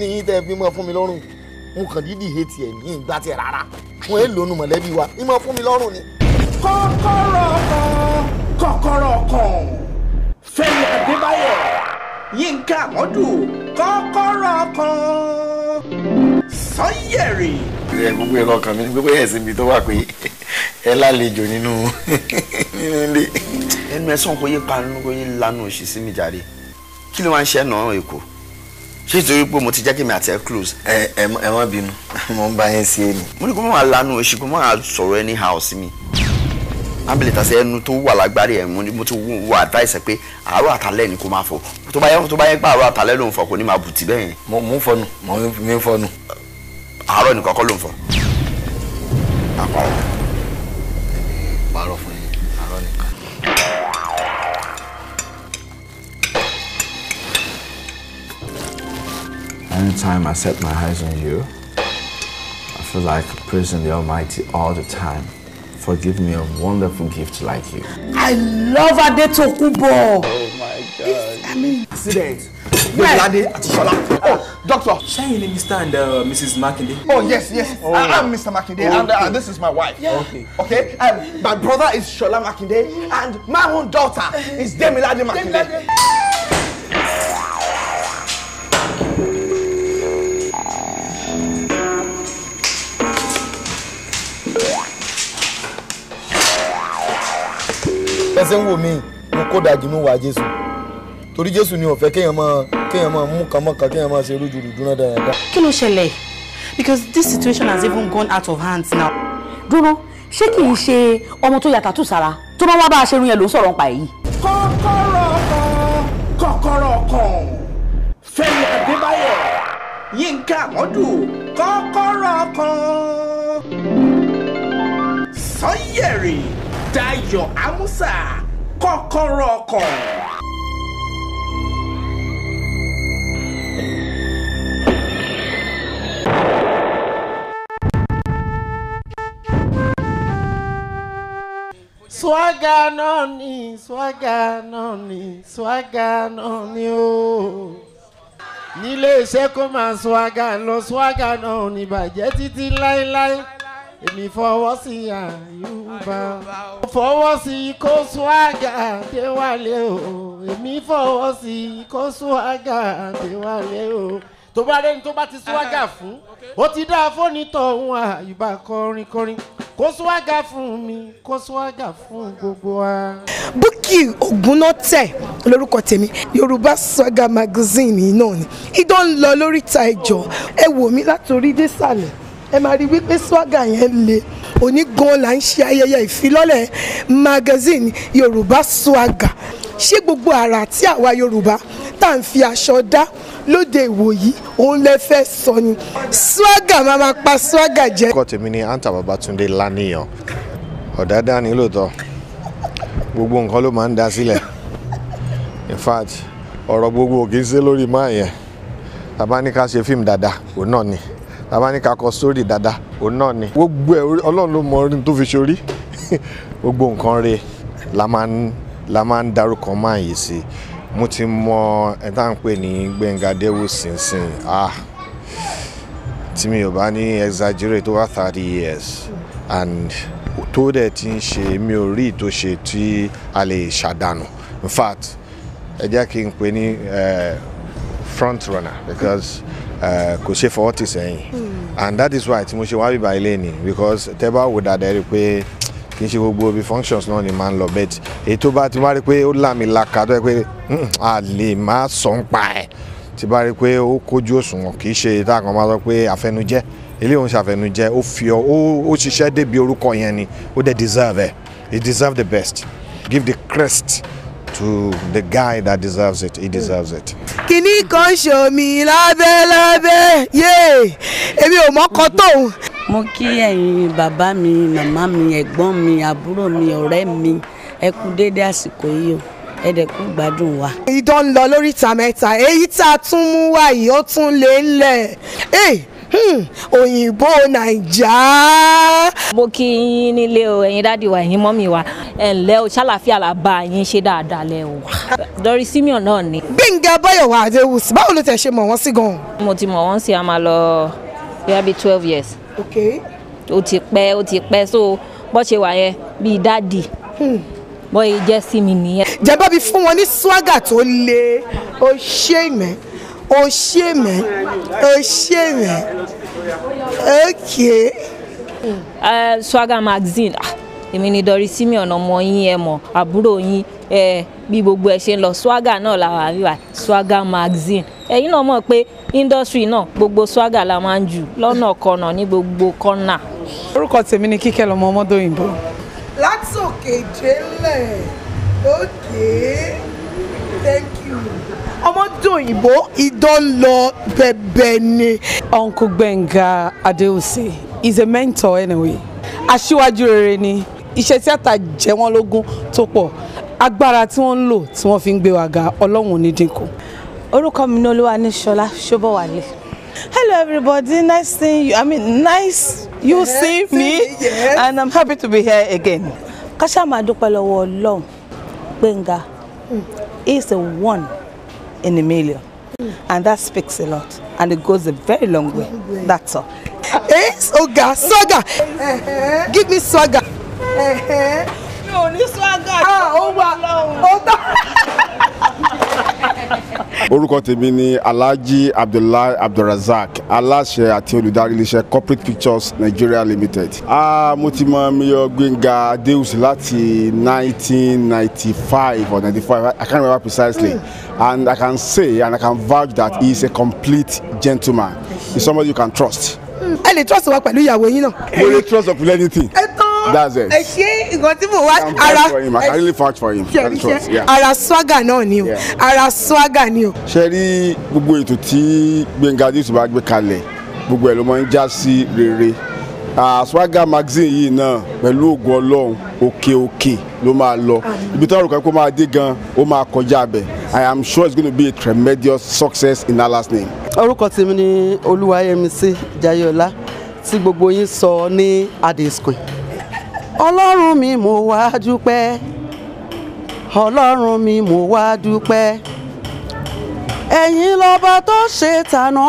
kíní yín tẹ́ fi mọ́ fún mi lọ́rùn mo kàn dídì he tiẹ̀ ní ìgbà tiẹ̀ rárá wọn èè lónú mọ̀lẹ́bí wa ní mọ́ fún mi lọ́rùn ni. kọ́kọ́rọ́ kan kọ́kọ́rọ́ kan Fẹ́mi Adébáyọ̀ Yínká Àmọ́dù kọ́kọ́rọ́ kan Sanyẹ̀rì. ẹ gbogbo ẹ̀rọ kan mi gbogbo ẹ̀ síbi tó wà pé ẹ lálejò nínú nínú ilé. ẹnu ẹ sàn kó yé panu kó yé lanu òsì sí mi jáde kí ló máa ń ṣe ẹ náà èkó ṣé ìtorí pé mo ti jẹ́ kí mi àti ẹ close. ẹ ẹ ẹ má bínú mo ń bá yẹn sí ẹni. mo ní kó má lanu òsì kó má sọ̀rọ̀ ẹni ha sí mi ábìlì tàṣẹ ẹnu tó wà lágbárí ẹ mo ti wọ àdáìsẹ pé àárọ̀ àtàlẹ́ ni kò máa fọ tó bá yẹ tó bá yẹ pé àárọ̀ àtàlẹ́ ló ń fọ kò ní máa bùtì bẹ́ẹ̀ yẹn. mo ń fọnu mo ń fọnu. àárọ̀ nìkan kọ́ ló ń fọ. àpárọ̀ àpárọ̀ fún yín àárọ̀ nìkan. Anytime I set my eyes on you, I feel like praising the Almighty all the time for giving me a wonderful gift like you. I love Adetokunbo. Oh my God. I mean, Accident. Gbẹ̀ládé àti Ṣọlá. Oh, doctor. Ṣẹ́yìn ni Mr. and uh, Mrs. Makinde. Oh yes, yes. Oh. I, I'm Mr. Makinde, and uh, this is my wife. Yeah. Okay. Okay. And my brother is Shola Makinde, and my own daughter is Demilade Makinde. ẹsẹ̀ ń wò mí mo kó dàjú ní wàá jésù torí jésù ni ó fẹ́ kéèyàn máa kéèyàn máa mú kan mọ́kan kéèyàn máa ṣe rújurùjú náà dáadáa. kí ló ṣẹlẹ̀ because this situation has even gone out of hands now. dúró ṣé kì í ṣe ọmọ tó ya tàtú sára tó bá wá bá a ṣe irun yẹn ló ń sọ̀rọ̀ nípa èyí. kọ́kọ́rọ́ kan kọ́kọ́rọ́ kan Fẹ́mi Adébáyọ̀ Yínká Àmọ́dù kọ́kọ́rọ́ kan Sanyẹ̀rì Dayọ̀ Amusa kọ́kọ́rọ́ kan. swaga náà ni swaga náà ni swaga náà ni o nílé iṣẹ́ kó máa swaga lọ swaga náà ní bàjẹ́ títí láéláé èmi fọwọ́ sí àyùbá fọwọ́ sí kó swaga déwálé o èmi fọwọ́ sí kó swaga déwálé o tó bá rẹ́ni tó bá ti swaga fún ó ti dá fónítọ̀ ohun àyùbá kọrin kọrin kó swaga fún mi kó swaga fún gbogbo wa. Bukky Ogunnote lórúkọ tèmi Yorùbá Saga magazine yìí náà ni idán ń lọ lóríta ìjọ ẹ wò mí látòrí désàlẹ̀ ẹ máa rí wípé swaga yẹn le òní gan la ń ṣe ayẹyẹ ìfilọ́lẹ̀ magazine Yorùbá Saga ṣé gbogbo àrà tí àwa Yorùbá tá à ń fi aṣọ dá lóde ìwòyí òun lè fẹ́ sọ ni swaga máa ma pa swaga jẹ. orúkọ tèmi ni anta babatunde laniyan ọ̀dádá ni lóòótọ́ gbogbo nǹkan ló máa ń dá sílẹ̀ in fact ọ̀rọ̀ gbogbo kì í ṣe lórí máa yẹn tàbá ní ká ṣe fíìmù dáadáa òun náà ni tàbá ní ká kọ sórí dáadáa òun náà ni gbogbo ẹ̀ ọlọ́run ló mọ orin tó fi ṣorí gbogbo nǹkan rẹ̀ la máa ń la máa ń darúkọ máa yìí sí mo ti mọ ẹ tá à ń pè ní Gbẹ́ngà Adéwù sínsìn ah tí mi ò bá ní exaggerate tó wá thirty years and tó dẹ̀ ti ń ṣe mi ò rí tó ṣe tí a lè ṣàdánù in fact ẹ jẹ́ kí n pè ní front runner because kò ṣe fọwọ́ tì sẹ́yìn and that is why tí mo ṣe wá bíbá ilé ni because tẹ́ bá wò dáadáa rí i pé kì í ṣe gbogbo ibi functions náà ni máa ń lọ bet èyí tó bá ti wá rí i pé ó lámì laka tó yẹ pé a lè má sọ ń pa ẹ̀ tí bá rí i pé ó kójú òṣùwọ̀n kì í ṣe tá a kan máa sọ pé àfẹnujẹ́ ilé òun ṣàfẹnujẹ́ ó fi ọ ó ṣiṣẹ́ débi orúkọ yẹn ni ó dẹ̀ deserve ẹ̀ he deserve the best give the crest to the guy that deserves it he deserves it. kìnnì kan ṣomi lábẹ́ lábẹ́ yé èmi ò mọ́kọ tóun. mo kí ẹ̀yin bàbá mi màmá mi ẹ̀gbọ́n mi àbúrò mi ọ̀rẹ́ mi ẹ kú déédé àsìkò yìí o ẹ dẹ̀ kú gbádùn wa. idán ń lọ lóríta mẹ́ta èyí tá a tún mú wá yìí ó tún lé ńlẹ̀ Hmm, òyìnbó nàìjà. mo kí yín nílé o ẹ̀yin dáàdi wa ẹ̀yin mọ́mì wa ẹ̀ ǹlẹ́ o ṣàlàfíà là bá yín ṣe dáadáa lẹ́ o Doris Simeon náà ni. gbẹ̀ngà báyọ̀wá adéwùsì báwo ló tẹ̀ ṣe mọ̀ wọ́n sí gan-an. mo ti mọ̀ wọ́n sí a máa lọ bóyá bíi twelve years ok ó ti pẹ́ ó ti pẹ́ so bó ṣe wà yẹn bíi dáàdi bó ṣe jẹ́ sí mi nìyẹn. jẹba bí fún wọn ní swagger tó le ó ṣe mẹ ó ṣe mẹ ó ṣe mẹ ok. Uh, Swagger magazine ah, èmi ni Doris Simeon ọmọ yín ẹ mọ̀ àbúrò yín ẹ bí gbogbo ẹ ṣe ń lọ Swagger náà la wà wíwà Swagger magazine ẹ̀yin náà mọ̀ pé industry náà gbogbo Swagger la máa ń jù lọ́nà kọ̀nà ní gbogbo kọ́nà. orúkọ tèmi ni kíkẹ́ lọmọ ọmọdé òyìnbó. látòkè délẹ̀ ok thank you. ọmọdé òyìnbó idán lọ bẹ̀bẹ̀ ni. uncle gbẹ̀ngà adéhùsè is a mentor anyway aṣíwájú rere ni iṣẹ́ tíátà jẹ́ wọ́n lógún tó pọ̀ agbára tí wọ́n ń lò tí wọ́n fi ń gbé wa ga ọlọ́run ò ní dínkù. orúkọ mi ní olúwa ní ṣọlá ṣọbọwálé. hello everybody nice seeing you i mean nice you Yes, see me yes. and i'm happy to be here again. ká ṣáà máa dúpẹ́ lọ́wọ́ ọlọ́run gbẹ̀ngà he is a one in a million and that speaks a lot and it goes a very long way that's all. Eh, swagger swagger give me swagger. mi ò ní swagger. ah ó wà ó tán. orúkọ tèmi ni alhaji abdullahi abdulrasaq aláṣẹ àti olùdarí iléeṣẹ́ corporate pictures nigeria limited. Ah, mo ti mọ mayor gbẹ̀ngà adéhùsì láti 1995 or 95 i can't remember precisely and i can say and i can vouch that he is a complete gentleman he is somebody you can trust. ẹ lè trust wa pẹ̀lú ìyàwó yín náà. mo lè trust of anything. ẹ tán that's it. ẹ ṣe nǹkan tí mo wá I can vouch for him i can really vouch for him. ṣe That's trust, yeah. ara swagger náà ni o ara swagger ni o. ṣe rí gbogbo ètò tí gbẹ̀ngà adéṣù bá gbé kalẹ̀ gbogbo ẹ̀ ló máa ń já sí rere Ah, swagger magazine yìí náà pẹ̀lú ògùn ọlọ́run òkè òkè ló máa lọ ibi tó ń rò pé kó máa dé gan ó máa kọjá bẹ̀ i am sure it's going to be a tremendous success in allah's name. orúkọ tèmi ni olúwayẹmísí jayọlá tí gbogbo yín sọ ní adesquin ọlọ́run mi mo wá dúpẹ́ ọlọ́run mi mo wá dúpẹ́ ẹ̀yin lọ́ba tó ṣe tàná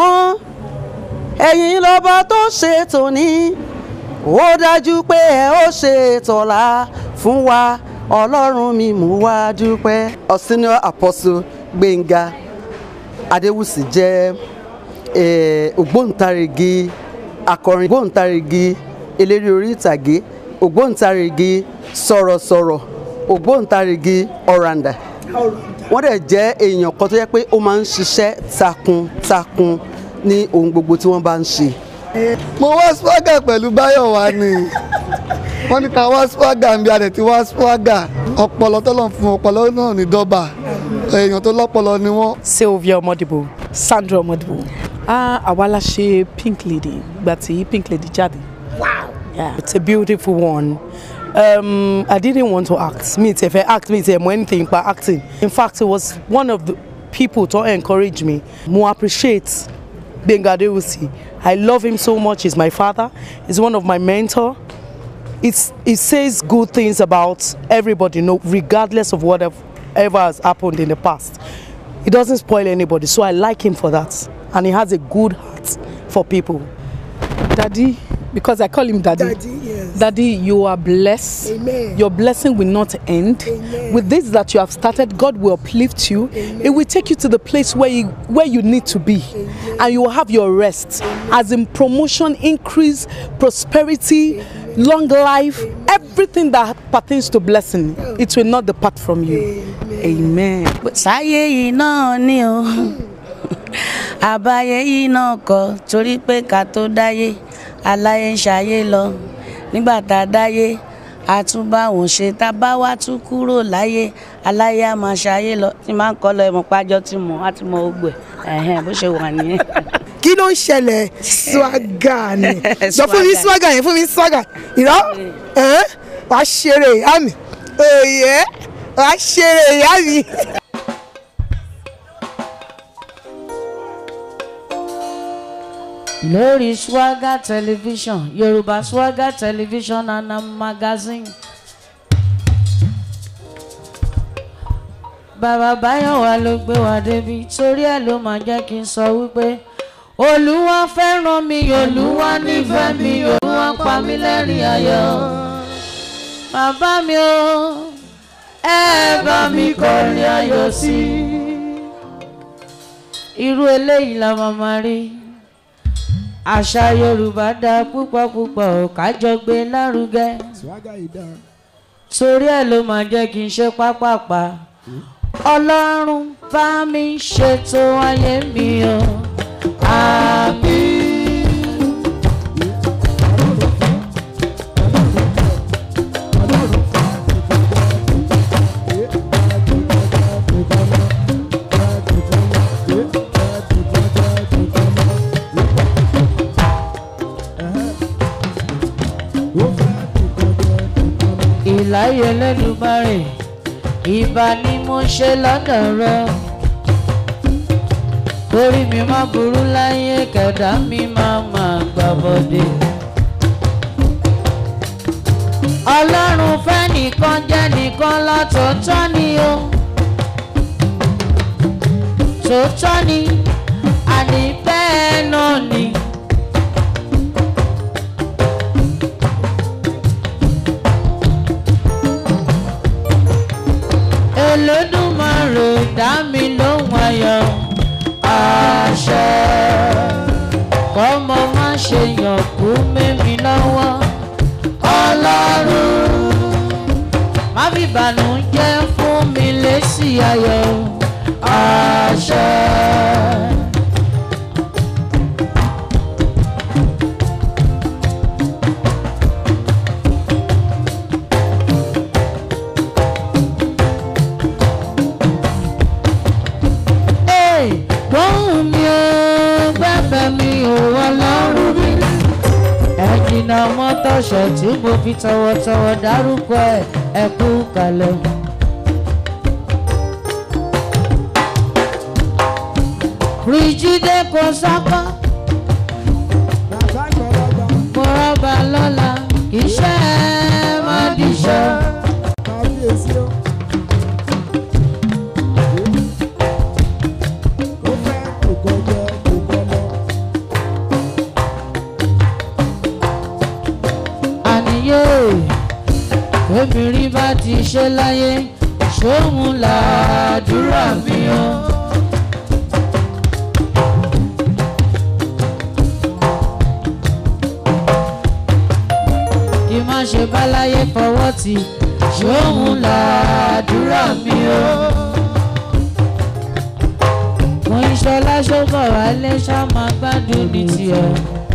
ẹ̀yin lọ́ba tó ṣe tòní ó dájú pé ẹ ó ṣe tọ̀la fún wa ọlọ́run mi mo wá dúpẹ́. Our senior apostle gbẹ̀ngà adéwùsì jẹ́ eh, ògbóǹtarìgì akọrin ògbóǹtarìgì eléré orí ìtàgé ògbóǹtarìgì sọ̀rọ̀sọ̀rọ̀ ògbóǹtarìgì ọ̀ràǹdà wọ́n dẹ̀ jẹ́ èèyàn kan tó yẹ pé ó máa ń ṣiṣẹ́ takuntakun ní ohun gbogbo tí wọ́n bá ń ṣe. mo wá swagger pẹ̀lú báyọ̀ wá ni wọ́n ní ká wá swagger ń bí adẹ̀ tí wá swagger ọpọlọ tọ́lọ̀ fún ọpọlọ náà ní dọ́bà èèyàn tó lọ́pọlọ ni wọ́n. sylvia ọmọdìbò sandra ọmọdìbò ah àwa la ṣe pink lady ìgbà tí pink lady jáde. wow yeah it's a beautiful one. Um, I didn't want to act. Me, if I act, me, if anything about acting. In fact, it was one of the people to encourage me. More appreciate Benga Adewusi. I love him so much. He's my father. He's one of my mentor. It's, it says good things about everybody, no, regardless of whatever ever has happened in the past. He doesn't spoil anybody, so I like him for that. And he has a good heart for people. Daddy, because I call him Daddy. Daddy, yes. Daddy, you are blessed. Amen. Your blessing will not end. With this that you have started, God will uplift you. It will take you to the place where you where you need to be, and you will have your rest. As in promotion, increase, prosperity, long life, everything that pertains to blessing, it will not depart from you. Amen. sáyé yìí náà ni o àbáyé yìí náà kọ torí pé ká tó dáyé aláyé ń ṣayé lọ nígbà tá a dáyé a tún bá wọn ṣe tá a bá wá tún kúrò láyé aláyé á máa ṣayé lọ tí máa ń kọ́ lọ ẹ̀mọ́ pájọ́ tí mo á ti mọ ogbè ẹ̀hẹ́n bó ṣe wà nìyẹn. kí ló ń ṣẹlẹ̀ swagger ni jọ fún mi swagger yẹn fún mi swagger ìrọ ẹ̀hẹ́n, wàá ṣeré ìyá mi òye wàá ṣeré ìyá mi. lórí swagger television yorùbá swagger television and a magazine. bàbá báyọ̀wá ló gbé wa débi torí ẹ̀ ló máa jẹ́ kí n sọ wípé olúwa fẹ́ràn mi olúwa nífẹ̀ẹ́ mi olúwa pa mí lẹ́rìn ayọ̀ bàbá mi o ẹ bá mi kọrin ayọ̀ sí i irú eléyìí la máa máa rí àṣà yorùbá dáa púpọ̀ púpọ̀ ò kájọ gbé lárugẹ torí ẹ̀ ló máa jẹ́ kí n ṣe pápápá ọlọ́run bá mi ṣètò ayé mi o àmín. ìláyé lẹ́dùnmáre ìbá ni mo ṣe lọ́dọ̀ rẹ torí mi má burú láyé kẹ̀dá mi máa máa gbà bọ́dé. ọlọ́run fẹ́ nìkan jẹ́ nìkan látọ̀tọ̀ ni o tòótọ́ ni àní bẹ́ẹ̀ náà ni. Olódùmarè dá mi lóhùn ayọ̀ àṣẹ kọ́mọ má ṣe yàn kú mẹ́mi lọ́wọ́ ọlọ́run má fi bànújẹ́ fún mi lésì ayọ̀ àṣẹ. Hey, gbóhùn mi ò gbẹ́bẹ̀ mi ò ọlọ́run mi. ẹ̀jìnà mọ́tòṣẹ̀ tí mo fi tọwọ́tọwọ́ dárúkọ ẹ̀ ẹ̀ kú kalẹ̀. Bríjídé kò sọ́kọ́. Mo rọ́bà lọ́la kì í ṣe é má dìṣọ́. àníyé obìnrin bá ti ṣe láyé ṣóhun làdúrà mi o. kí má ṣe bá láyé fọwọ́ tì ṣóhun làdúrà mi o. mo ń ṣọlá ṣọ́bọ̀ wálé ṣá máa gbádùn ní tiẹ̀.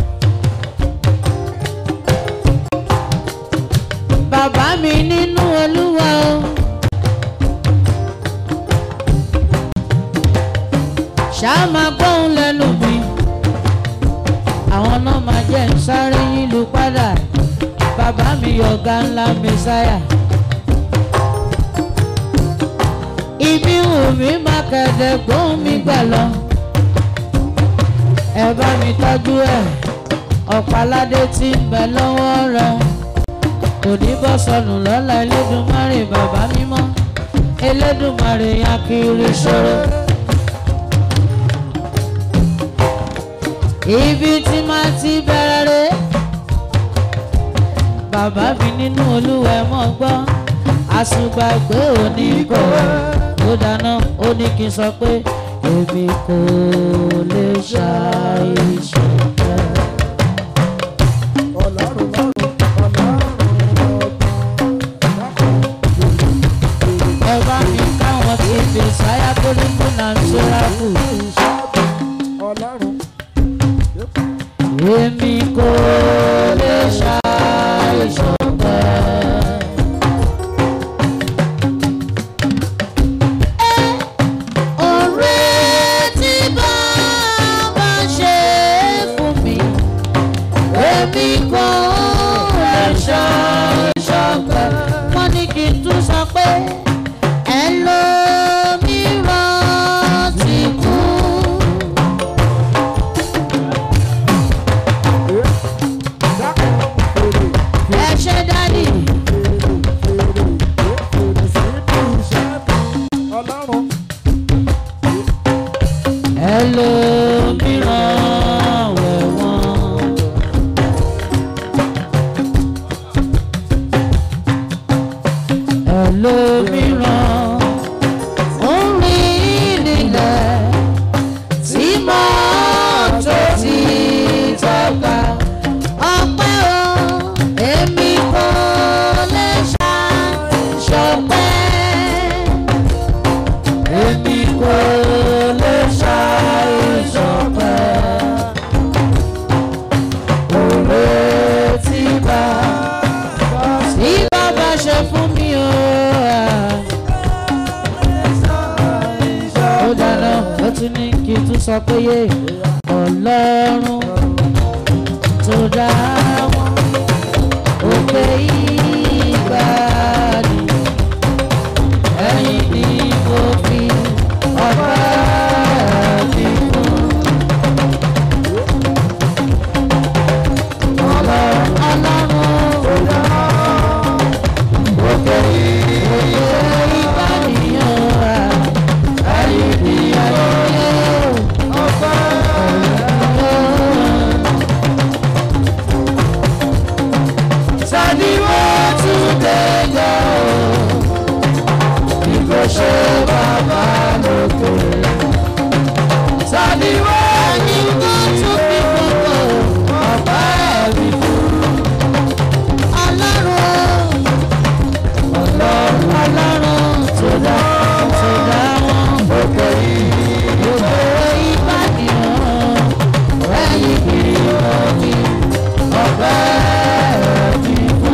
bàbá mi nínú olúwa o. ṣáà máa gbóhùn lẹ́nu mi. àwọn náà máa jẹ́ ń sáré yílu padà. bàbá mi ọ̀gá ńlá mẹ́sáyà. ibi wù mí máa kẹ̀dẹ̀ gbóhùn mi gbà lọ. ẹ bá mi tọ́jú ẹ̀ ọ̀páládé tí ń bẹ lọ́wọ́ rẹ̀ kò ní bọ́ sọnù lọ́la elédùnmarè bàbá mímọ́ elédùnmarè akiri ṣòro. ibi tí máa ti bẹ̀rẹ̀ rẹ̀ bàbá mi nínú olúwa ẹ̀ mọ́ gbọ́ àṣùgbàgbé òní kò ó dáná ó ní kí n sọ pé èmi kò lè ṣàìṣe. ẹ bá mi káwọn tí fi sáyà kólíkù náà ń ṣọ́ra kù. èmi kò lè ṣàìṣọ̀kan. ọ̀rẹ́ tí bàbá ṣe sọ pé yé ọlọ́run tó dá wọn òkè ìgbàanì ẹ̀yìn ni mo fi ọpẹ́ mi fún. Ọlọ́run ọlọ́run òkè ìgbàanì ọ̀rá ẹ̀yìn ni ayé ọpẹ́ Sani wọ́n tún dé yọ bí kò ṣe bàbá lókè. Sani wọ́n ní kó tún fi gbogbo ọ̀pá ẹ̀rí fún. Ọlọ́run ọlọ́run ọlọ́run tó dá tó dá wọn òkè yìí. Gbogbo ìbàdí wọn ẹ̀yìn kiri omi ọ̀pá ẹ̀rí fún.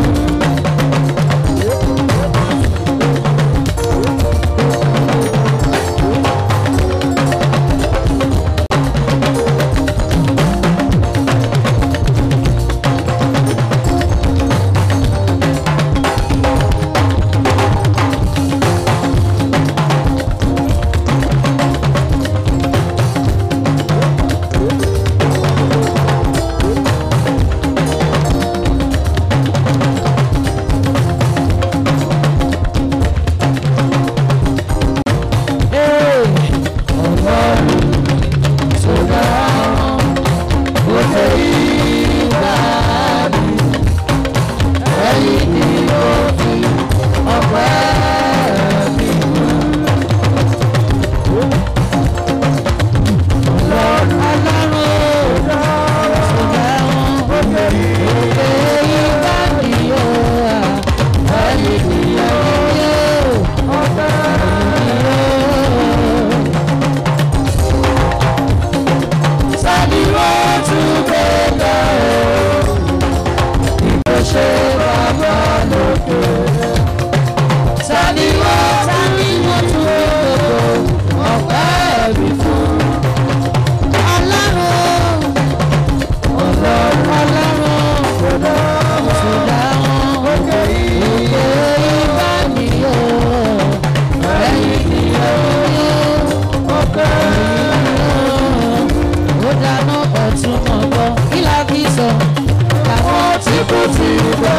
ó dáná ọ̀tún mọ̀gbọ́ kí la fi sọ àwọn tí kò tí ì gbọ́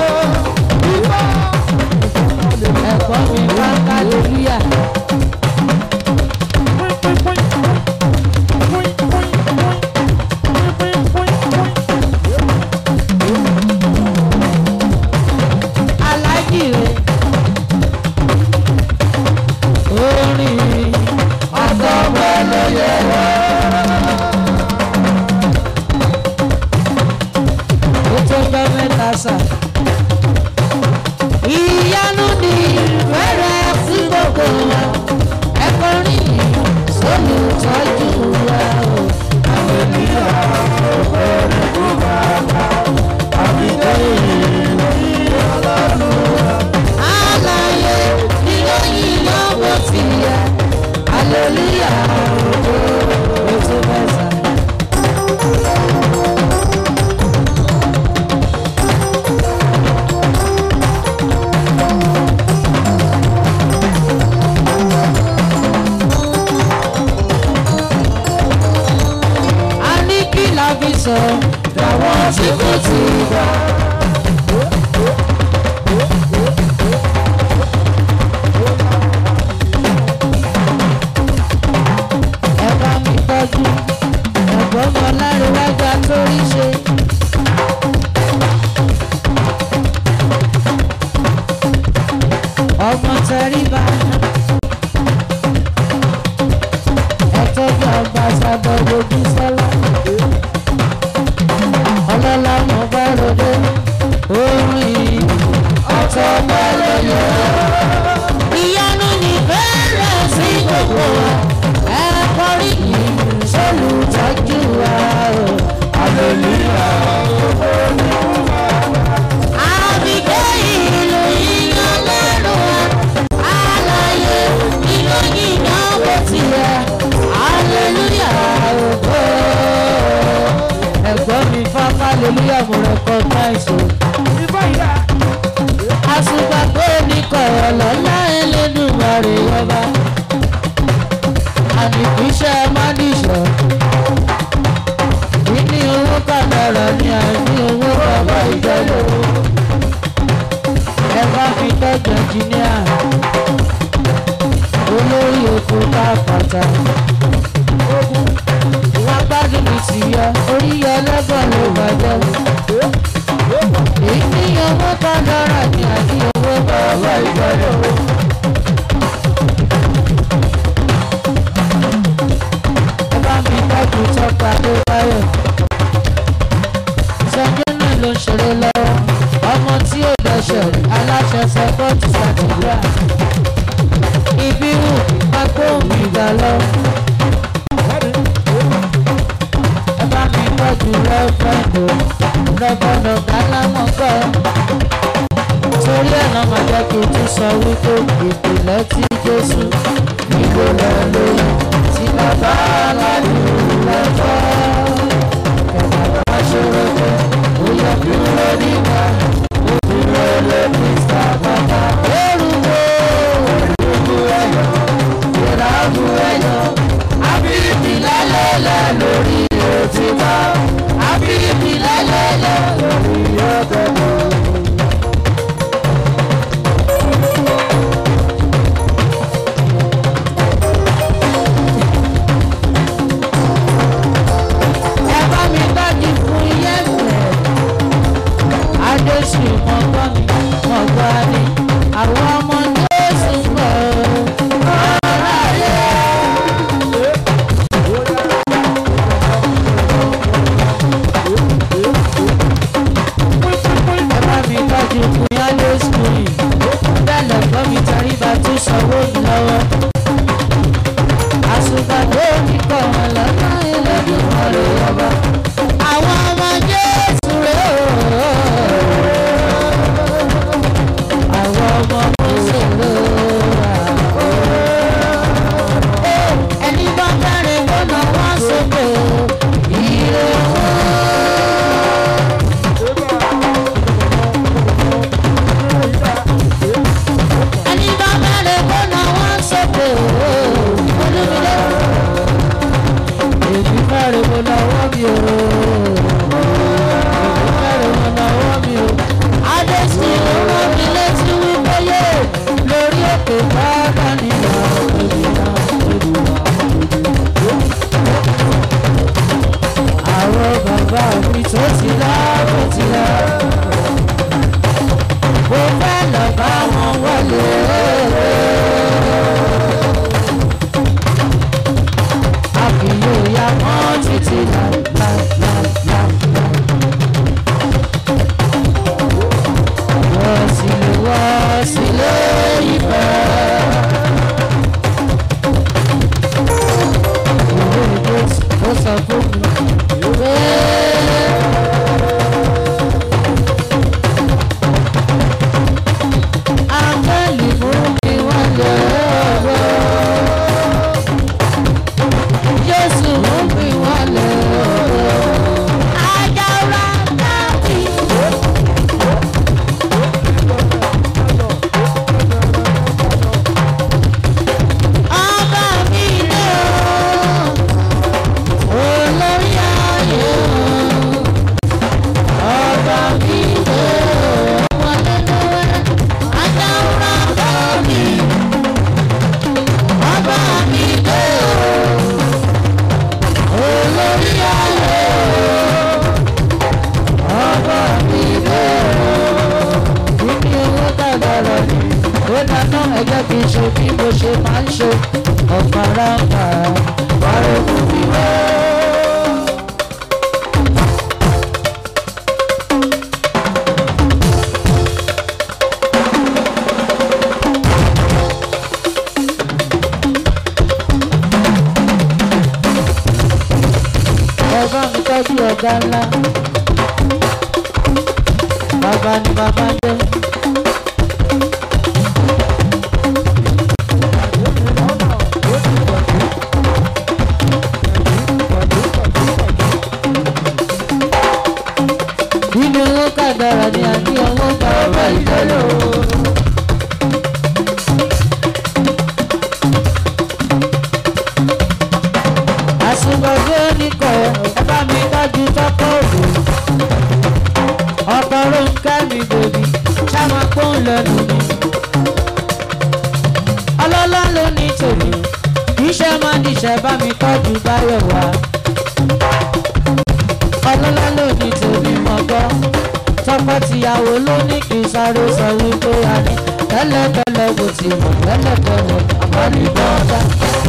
ẹ̀kọ́ mi bá kálífíà. alájìrè orin àtọ́gbẹ́ ló yẹ wá. ó tó gbọ́ mẹ́ta sà. ìyanu ni fẹ́rẹ̀ sí gbogbo wa ẹ̀kọ́ rìn sólùtọ́jú wa o. àwọn ènìyàn ọ̀pọ̀ rẹ̀ kú bàbá àbíkẹ́ ìrìn ọlọ́run wa. àlàyé ìròyìn lọ́wọ́ ti yẹ hallelujah ó tó mẹ́ta. a ní kí la fi sọ làwọn tí kò tí ì gbà. ẹ bá mi tọ́jú ẹ̀gbọ́n mọ lárúwájà tó rí ṣe. ọmọ tẹríba ẹ tọ́jú ọba sábọ̀ lójú sọ́lá ọlọ́lá mọ̀ bá ròde orin ọ̀tọ̀ bá lóye. ìyanu ní bẹ́ẹ̀rẹ̀ sí gbogbo wa ẹ kọrí yìí sólùtọ́jú wa o. hallelujah àbíkẹ́ ìlú yíyan lẹ́nu wa àìsàn. àṣùgbà pé ní kọ̀rọ̀ lọ́lá ẹlẹ́dùnmarè ọba. àdìpíṣẹ́ mádìṣọ́. ìní owó kàdàrà ní àìní owó bàbá ìjọba. ẹ bá fi tọ́jú ẹnjìníà. olórí oko káfàtà. wọ́n gbádùn mi sí yọ orí yọ lọ́gbọ̀n ló bàjẹ́. èyí ní owó kàdàrà ní àìní owó bàbá ìjọba. ẹ bá mi tọ́jú tọ́pa tó báyọ̀. sọ́jọ́ náà ló ń ṣeré lọ́wọ́ ọmọ tí ò dẹ̀ṣẹ̀ aláṣẹ sẹ́kọ̀tì sàtìgbà. ibi wù agbóhùn ìgbà lọ. ẹ bá mi tọ́jú rẹ́fẹ̀ndò rẹ́fẹ̀ndò kálámọ̀ gbọ́. torí ẹ̀ náà máa jẹ́ kí n tún sọ wípé ìpìlẹ̀ tí jésù níbo lọ lóyún tí bàbá aládùn lọ́kọ́. kẹ̀kẹ́ bá ṣòro pé ó yẹ dúró nígbà ó dúró lé mr bàbá. orúkọ orúkọ ẹ̀yọ́ ìràbù ẹ̀yọ́ àbíbí lálẹ́lẹ́ lórí òtítọ́ àbíbí lálẹ́lẹ́ lórí ọ̀gẹ̀dẹ̀. ẹ bá mi tọ́jú fún iye ìfẹ́. Adéṣù mọ̀gbọ́n mi, mọ̀gbọ́n ni, àwọn ọmọ Jésù gbọ́. Ọ̀rọ̀ ayé. Ẹ bá mi tọ́jú fún Yálé Skúlì. Bẹ́ẹ̀ lẹ̀gbọ́n mi tẹríba tó sanwó mi lọ́wọ́. Àṣùgbàgbé mi kọ̀ wọ́n lọ́nà ẹlẹ́dùn ọ̀rẹ́ ọba. Àwọn ọmọ Jésù rẹ̀ ooo. Àwọn ọmọ Jésù rẹ̀ ooo. Ẹni bá bẹ̀rẹ̀ gbọ́nà wá sókè ire Ẹni bá bẹ̀rẹ̀ gbọ́nà wá sókè ooo. Olúmídé. Èmi bẹ̀rẹ̀ mo náwó mi o. Èmi bẹ̀rẹ̀ mo náwó mi o. Adéṣin ló rán mi létí wípé yé lórí òkè bàbá nìyà òmìnira Àwọn bàbá mi tó ti lọ tó ti lọ. Mo fẹ́ lọ bá wọn wọlé. àfihàn ìyá mọ́ títí láìláìláìláì. wọ́n sì lè wọ́ sílé ìfẹ́. ìwé ìgbésí ó sọ fún mi pé. Áńgẹ́lì mú mi wọ́n lé ọ̀rọ̀. Jésù mú mi wọlé ọ̀rọ̀. Ajára láti. Ọba mi lé o, olórí ayé o. Ọba mi lé o, wọlé lọ́wọ́. Ajára láti. Ọba mi lé o olórí ayé ọba mi lé o kíní owó dàgbàrà ni ó dáná ẹjọ́ kì í ṣe bí mo ṣe máa ń ṣe ọ̀pára ọ̀pá wàá fún mi wá. ẹ bá mi tọ́jú ọ̀gá ńlá bàbá ni bàbá ń jẹ́. nínú owó kàdá lẹ́nu mi. ọlọ́lá ló ní tèmi iṣẹ́ máa níṣẹ́ bá mi tọ́jú báyọ̀ wá. ọlọ́lá ló ní tèmi mọ̀ gbọ́ tọkọ-tìyàwó ló ní kí n sáré sọ wípé a ní tẹ́lẹ̀tẹ́lẹ̀ mo ti mọ̀ tẹ́lẹ̀tẹ́lẹ̀ àmọ́ ní bọ́ọ̀dá.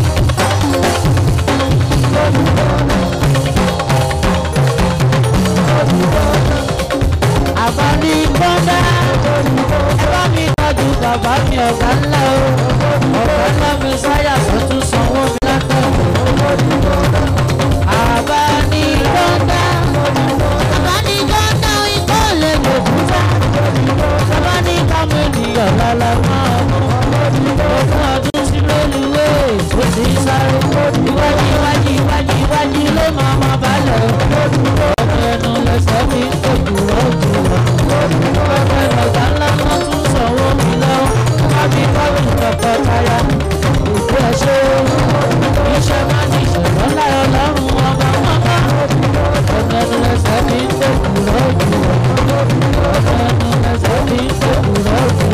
àmọ́ ní bọ́ọ̀dá ẹ bá mi tọ́jú bàbá mi ọ̀gá ńlá o ọ̀gá ńlá mi sáyà tó tún sanwó mi látọ̀kọ̀. àbá ní bọ́ọ̀dá àbá ní bọ́ọ̀dá ikọ́ lè gbòkúta àbá ní kámi ènìyàn lálẹ́ máa mú ogún ọdún sí lóluwé tó ti sáré iwájú iwájú iwájú iwájú ló máa ma balẹ̀ ọdún ẹnu lẹsẹ̀ mi ń tòkù rọ́ọ̀kù ọdún ẹnu ọ̀gá ńlá ńlá tún sanwó mi lọ́wọ́ kábí kábí tọkọtaya òkú ẹ ṣe iṣẹ́ máa ní ìṣẹ̀lẹ̀ láyọ̀ lọ́rùn ọba mọ́ká ọdún ẹnu lẹsẹ̀ mi ń tòkù rọ́ọ̀kù ọdún ẹnu lẹsẹ̀ mi ń tòkù rọ́ọ̀kù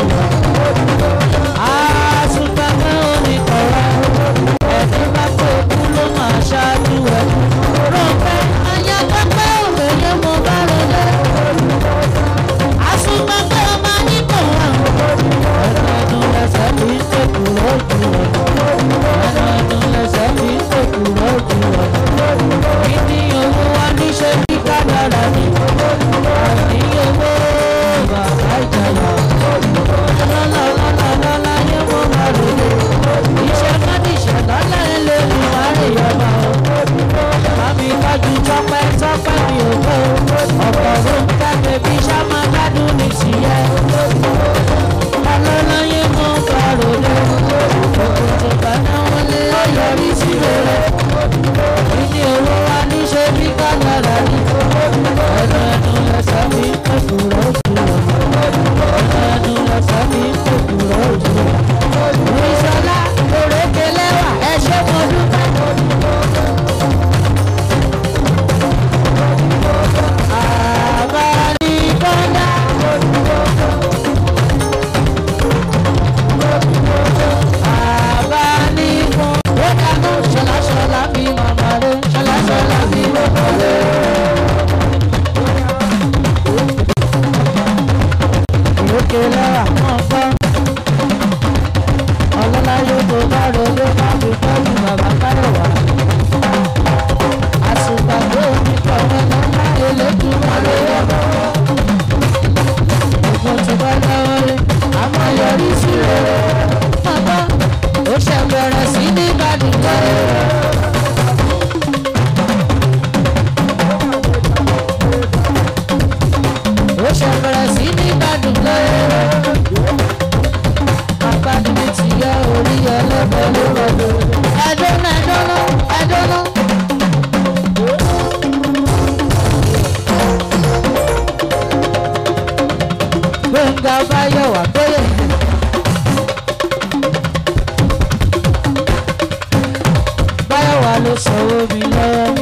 àsùnpẹ̀pẹ̀ oníkọ̀rọ̀ ẹni bá pé kú ló máa ṣáájú ẹ̀ rọ̀pẹ́ ayápẹ́pẹ́ òmèye mo bá rọlẹ̀ àsùnpẹ̀pẹ̀ ọmọ nípò wà ẹnu lẹsẹ̀ mi ń tòkù lójú ẹ̀ ẹnu lẹsẹ̀ mi ń tòkù lójú ẹ̀ kí ni owó wa níṣẹ́ bí kádàrà ni àní owó bàbá ìjàyà lọ́lọ́lọ́lọ́lọ́lá yẹ mo máa ròde iṣẹ́ kádìṣẹ́ lọ́lá ẹ lè ní wàhálì ọba o màmí tọ́jú tọ́pẹ́ tọ́pẹ́ mi ò gbọ́ ọ̀pọ̀ ló ń kẹ́kẹ́ bí sámá gbádùn ní tìyẹ lọ́lọ́lá yẹ mo máa ròde òkùnkùn gbàdá wọn lé ọyọrí sí rere ìdí owó wa níṣẹ́ bí kádàrá ni ẹnu ẹnu lẹsẹ̀ mi kẹ́kù rọ́ọ̀kù ẹnu ẹnu lẹsẹ̀ mi kẹ́kù rọ́ọ̀kù ìṣọlá òrékelẹ́wà ẹ ṣé mo dúpẹ́. Àbáníkọ́lá. Àbáníkọ́. Ó dànù ṣọláṣọlá bí màmá rẹ̀ ṣọláṣọlá bí màmá rẹ̀. Òrékelẹ́wà mọ̀ gbọ́. Ọlọ́lá yóò tó bá rọlé má fi tọ́jú bàbá Káyọ̀wá. Àsùpà tó ní kọ̀ọ̀kan lọ́lá elédùnmọ́lé ọmọ. Ògùn tó bá dáwọ́lé, a máa yọrí sí rere. Bàbá ó ṣe bẹ̀rẹ̀ sí ní Bàdìgbẹ́. Ó ṣe bẹ̀rẹ̀ sí ní Bàdìgbẹ́. Apáni mi ti yẹ orí ẹlẹ́bẹ̀ ló rọ̀dọ̀. Ẹ̀dọ́nà ẹ̀dọ́nà ẹ̀dọ́nà. Gbẹ̀ngà Báyọ̀wá Bóyè. Báyọ̀wá ló sanwó mi lọ́wọ́.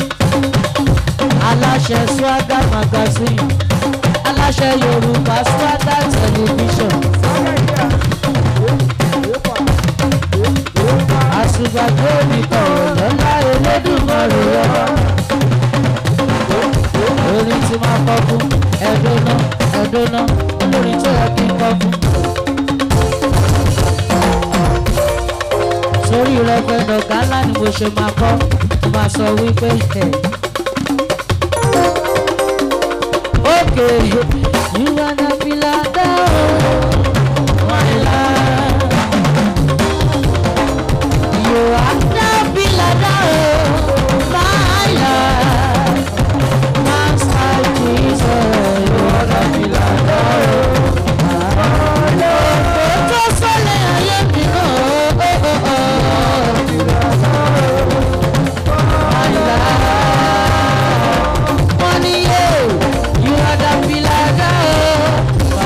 Aláṣẹ Swagger magazine. Aláṣẹ Yorùbá Swagger television. àṣùgbàgbé mi kọ̀rọ̀ lọ́lá elédùnmọ̀rẹ́ ọba. orin tí máa kọ́ fún ẹ̀dọ́nà ẹ̀dọ́nà olórin tó yẹ kí n kọ́ fún. sórí rẹpẹdọ gálà ni mo ṣe máa kọ́ mo máa sọ wípé ẹ̀. ókè yíwá náà fi ládàá o my life. You are the beloved of my life. Master Jesus, you are the beloved Tó sọ́lẹ̀ ayé mi náà, oh, oh, oh. My life. Money, yeah, you are the beloved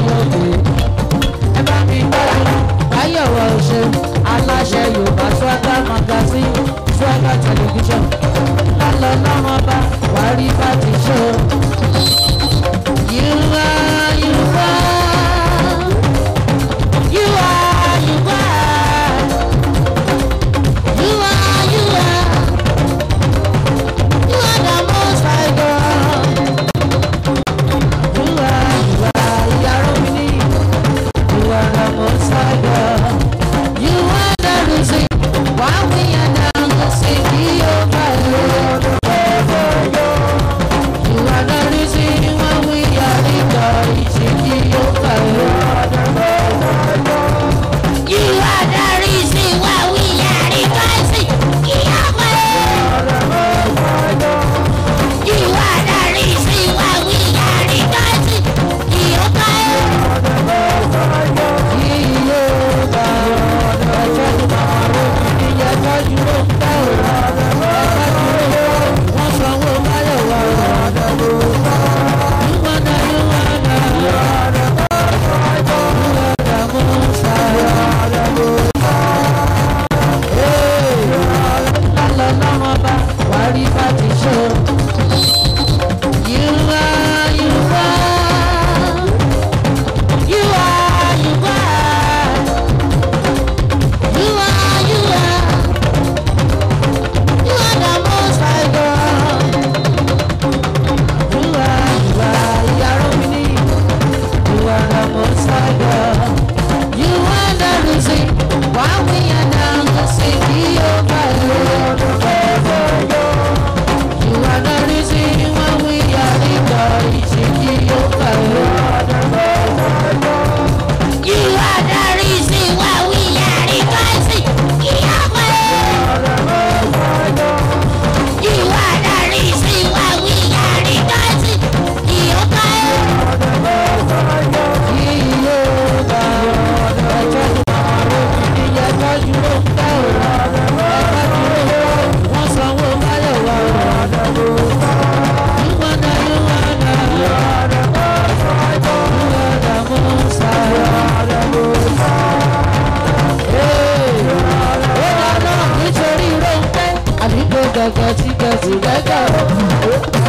òde. ẹ bá mi gbọ́dọ̀ báyọ̀wọ̀ ṣe aláṣẹ yorùbá swagger magazine swagger television lálọ́ lọ́mọ bá wàá rí bá ti ṣe o. You are, you are, you are, you are, you are, you are, you are the most high God. You are, you are, Yaromini. You are the most high God. You are the reason why we are down the city of our You are the reason why we are in the city of our You are the reason why we are in the city of You are the reason why we are in the city of You are, you are, you are, you are. You are, you are, you are the most high God. You are, you are, Yaromini. You are the most high God. You are the reason why we are down the city of our You are the reason why we are in the city of our You are the reason why we are in the city of You are the reason why we are in the city of nítorí róńpẹ́ àdúgbò gẹ́gẹ́ tí gẹ̀ẹ́sì gẹ́gẹ́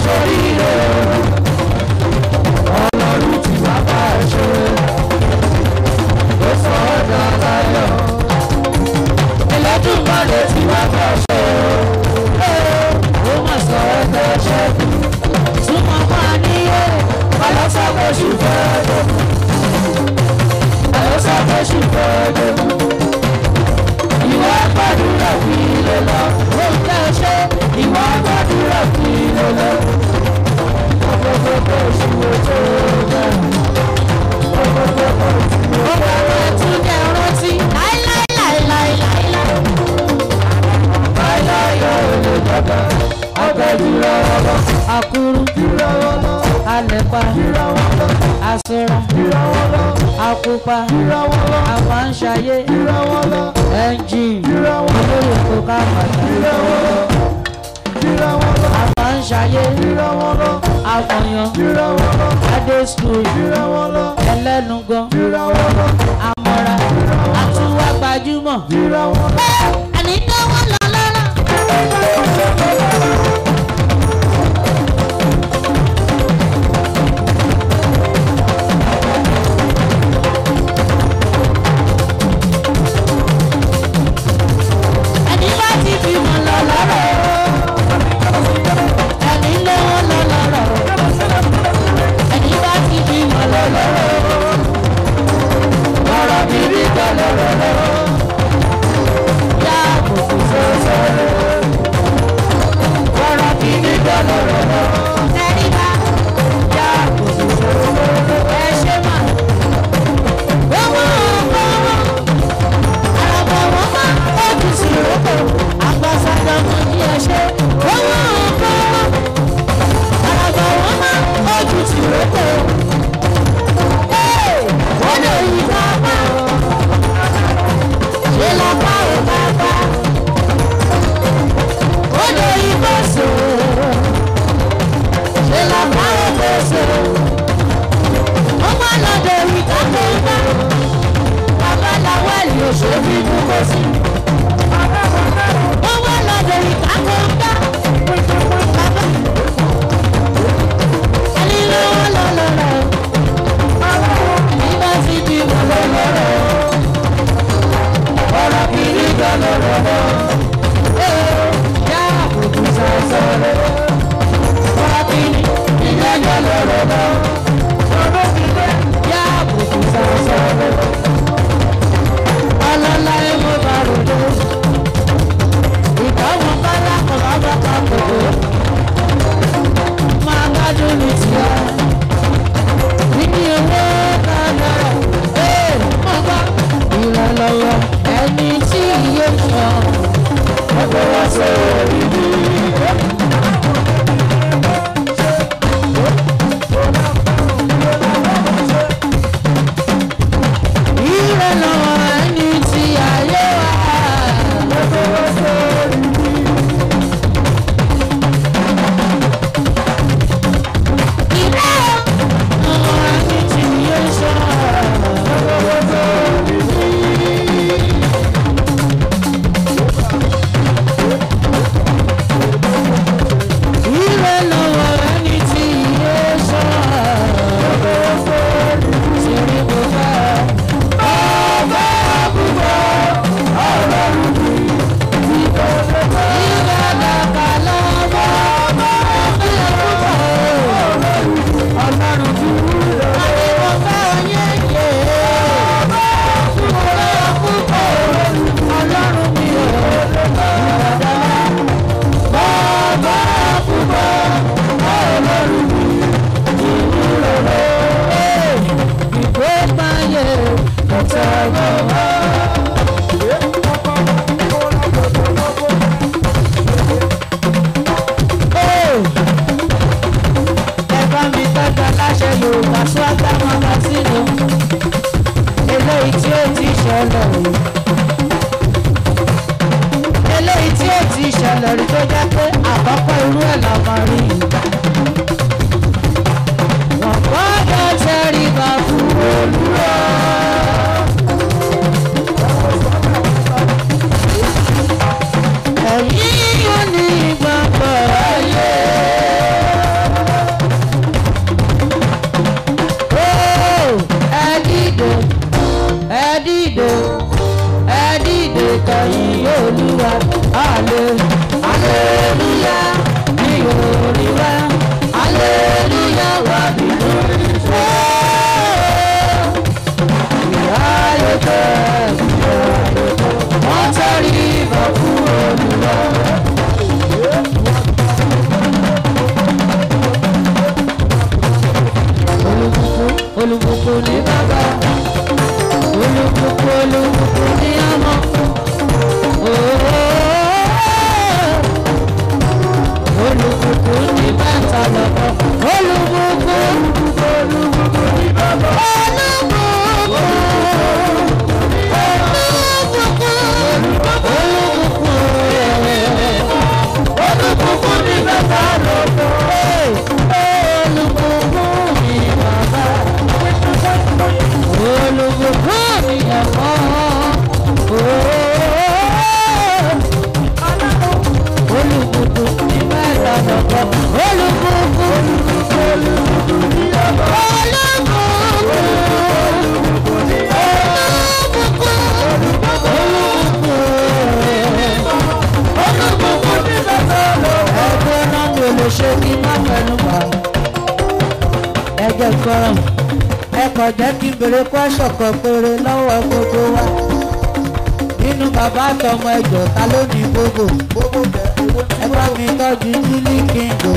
ṣoríire ọlọ́run tí wàá bá ẹ ṣe ló sọ ọ́ dáadáa ẹlẹ́dùnmọ́lẹ̀ tí wàá bá ẹ ṣe ó mà sọ ẹ́ tẹ́ ṣe túmọ̀ máa níyé balọ́sàgbẹ́sù fẹ́ẹ́ dé balọ́sàgbẹ́sù fẹ́ẹ́ dé ìwà gbàdúrà fi lè lọ ó ń tẹ́ ṣe ìwà gbàdúrà fi lè lọ ọgbọ́gbọ́ bó ṣùwò tó dẹ̀ ọgbọ́gbọ́ bó tún jẹ́ rántí láíláíláíláíláíláí láíláí yóò lè dọ́gba agbẹ́dúrà ọlọ́ akúrú alẹ́pà asọ́ra akupa àfàǹṣayé ẹnjìn olóyè kó ká pàtàkì àfàǹṣayé àfọyàn adé skul ẹlẹ́nugan amọ̀ra àtúwá gbajúmọ̀ àní náwó lọ lọ́rọ̀. ẹni bá ti bímọ lọ lọ́rọ̀ ẹni lówó lọ lọ́rọ̀ ẹni bá ti bímọ lọ lọ́rọ̀ ọ̀rọ̀ bíbí gbọ́ lọ́rọ̀ lọ́rọ̀ yá àbùkù sọ́sọ́rọ́ ọ̀rọ̀ bíbí gbọ́ lọ́rọ̀ lọ́rọ̀ ẹni bá yá àbùkù sọ́sọ́rọ́ ẹ ṣe mà owó owó àràbọ̀ wọ́n máa ojú sí ìrókò àgbàsàgbà mọ̀ ní ẹ̀ṣẹ́ owó owó àràbọ̀ wọ́n máa ojú sí ìrókò. wọ́n lè yí bàbá ṣe lápá ò bàbá wọ́n lè yí bọ́sọ̀ ṣe lápá ò bọ́sọ̀ wọ́n máa lọ́dọ̀ ìgbà tó ń bá babaláwa ni òṣèlú dúró sí. wọ́n wá lọ́dọ̀ ìkákọ̀ọ́ká. ẹni lọ́wọ́ lọ́lọ́rọ̀. nígbà tí bí mo lọ́lọ́rọ̀. ọ̀rọ̀ kìíní gan lọ́rọ̀. yá àbùkù sọ̀sọ̀rọ̀. ọ̀rọ̀ kìíní ìjọ gan lọ́rọ̀. yá àbùkù sọ̀sọ̀rọ̀ ọlọ́lá ẹ mo bá ròdó ìdáhùn bálá kan bá bá ká kòkó máa gbádùn ní tìá níbi owó kádàrà ee mo gbá ìrànlọ́wọ́ ẹni tí iye sọ ọgbẹ́ wá sórí mi. ìrànlọ́wọ́ ẹni tí ayé wá ọgbẹ́ wá sórí mi. ìrànlọ́wọ́ ẹni tí iye sọ ọgbẹ́ wá sórí mi. ìrànlọ́wọ́ ẹni tí iye sọ ọgbẹ́ wá sórí mi. Sori mo fẹ́ ọba àbúkọ ọlọ́run mi. Ìgbàgbà kàlọ́ ọba ọba àbúkọ ọlọ́run mi. Àní mo fẹ́ oyéyè ọba àbúkọ ọlọ́run mi. Ìgbàgbà ọba àbúkọ ọlọ́run mi. Ìwúrò ìgbópayé ọ̀tẹ̀wọ̀. Ẹ̀bá mi tọ́jọ́ láṣẹ Yorùbá Swagga Magazine eléyìí tí ó ti ṣẹlẹ̀ o. Eléyìí tí ó ti ṣẹlẹ̀ rí tó jẹ́ pé àkọ́kọ́ irú ẹ̀ la máa rí i. Wọ́n gbọ́dọ̀ tẹríba fún Olúwa. Ẹ̀yin ò ní gbàgbọ́ ayé. olùbùkún ní ọmọ. olùbùkún ní bàtà lọ́kọ̀ olùbùkún olùbùkún ní bàbá olùbùkún ní bàtà lọ́kọ̀ olùbùkún ní bàbá olùbùkún ní ẹ̀kọ́ olùbùkún ní bàtà lọ́kọ̀ olùbùkún olùbùkún ní ẹ̀kọ́ ẹgbẹ́ náà mi ò lè ṣe kí n má fẹnu bà ẹgbẹ́ gbọ́ràn ẹ kàn jẹ́ kí n bèrè kwẹ́sọ̀ kan péré lọ́wọ́ gbogbo wa nínú bàbá àtọmọ ẹjọ́ ta ló ní gbogbo ẹ bá mi tọ́jú jílí kíngò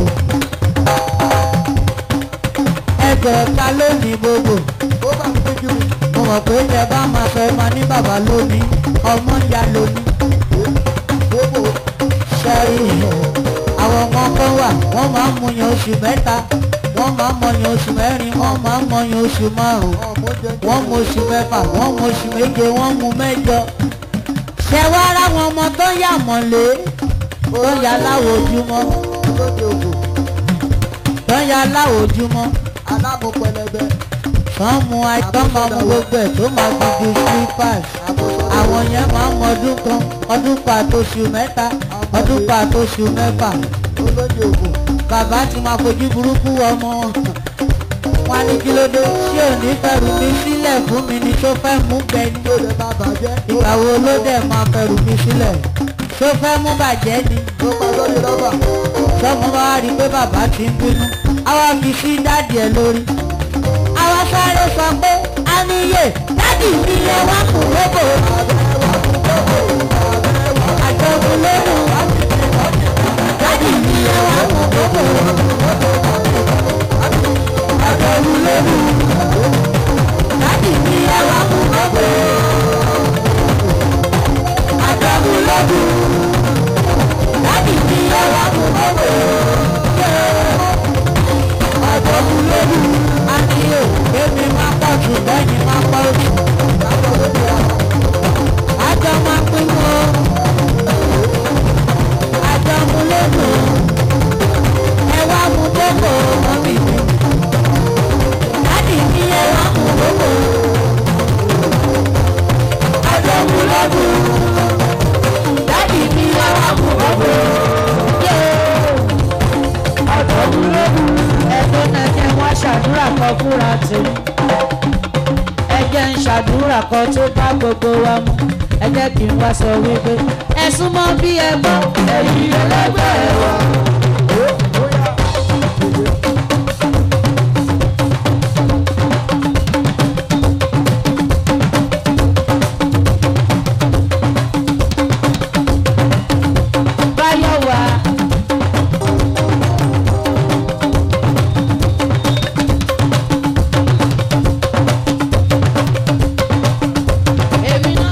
ẹjọ́ ta ló ní gbogbo mo mọ̀ pé tẹ bá máa fẹ́ máa ní bàbá lónìí ọmọ ìyá lónìí ṣẹ́rí àwọn ọmọ kan wà wọ́n máa ń mọyàn oṣù mẹ́ta wọ́n máa ń mọyàn oṣù mẹ́rin wọ́n máa ń mọyàn oṣù márùn-ún wọ́n mọ oṣù mẹ́fà wọ́n mọ oṣù méje wọ́n mú mẹ́jọ. ṣé wá ara àwọn ọmọ tó yà mọ̀lé tó yà láwọ̀ ojúmọ́ tó yà láwọ̀ ojúmọ́ aláàbò pẹlẹbẹ tán mu àìtán máa mu gbogbo ẹ̀ tó máa fi ju slippers àwọn yẹn máa ń mọ ọdún kan ọdún pa àtòṣù mẹ́ta ọdún pa àtòṣù mẹ́fà bàbá ti máa fojú burúkú ọmọ wọn wọn ní kí ló dé ṣé ò ní fẹ̀rù mi sílẹ̀ fún mi ni tó fẹ́ mú bẹ́ni ìgbà wo ló dẹ̀ máa fẹ̀rù mi sílẹ̀ tó fẹ́ mú bàjẹ́ ni sọmọ bá rí i pé bàbá ti ń bínú àwa fi sí dáàdì ẹ lórí àwa sáré sọ pé a níyè dáàdì mi yẹ wá kù lóko àjọkùn lóhùn dáàdì mi yẹ wá kù lóko àjọkùn lóhùn dáàdì mi yẹ wá kù lóko àjọkùn lóhùn dáàdì mi yẹ wá kù lóko àjọkùn lóhùn àníyè èmi máa pọ̀ jù lẹ́yìn máa pọ̀ jù àjọ máa pín mọ́ àjọ mú lónìí ẹ wá mú gbogbo mọ́mí mi láti ní ẹ wá mú gbogbo àjọ mú lónìí láti ní ẹ wá mú gbogbo àjọ mú lónìí ẹgbẹ́ náà jẹ́ wá ṣàdúrà kan fúnra tèmi ẹ jẹ́ ń ṣàdúrà kan tó bá gbogbo wa mú ẹ jẹ́ kí n wá sọ wípé ẹ súnmọ́ bí ẹ gbọ́ ẹ̀yìn ẹlẹ́gbẹ́ wa. báyọ̀ wá. èmi náà.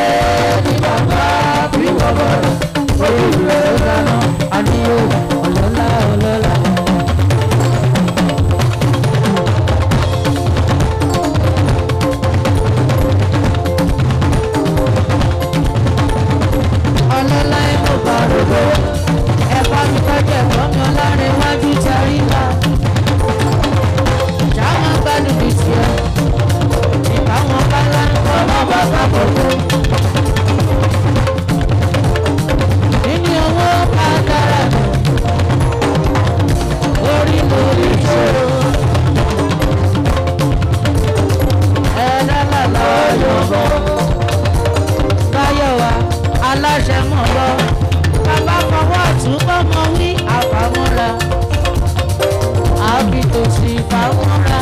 ní bàbá bí bàbá orí rẹ̀ dáná àníyó ọlọ́lá ọlọ́lá. ọlọ́lá ẹ̀ mo bá rògbò ẹ bá mi tọ́jú ẹ̀gbọ́n mi ọlárin wájú tẹ̀rí ńlá. ìjà máa gbádùn bíi tiẹ̀ ìbáwọn bá lá ọmọ bàbá bọ̀dọ̀. nínú owó agbára mi orí lórí ìṣòro. ẹ̀ẹ́dá làlá ọ̀yọ́ bọ̀ báyọ̀ wa aláṣẹ mọ̀ lọ bàbá fọwọ́ ọ̀tún bọ́mọ wí àfàmúra àbí tòsí ìfàmúra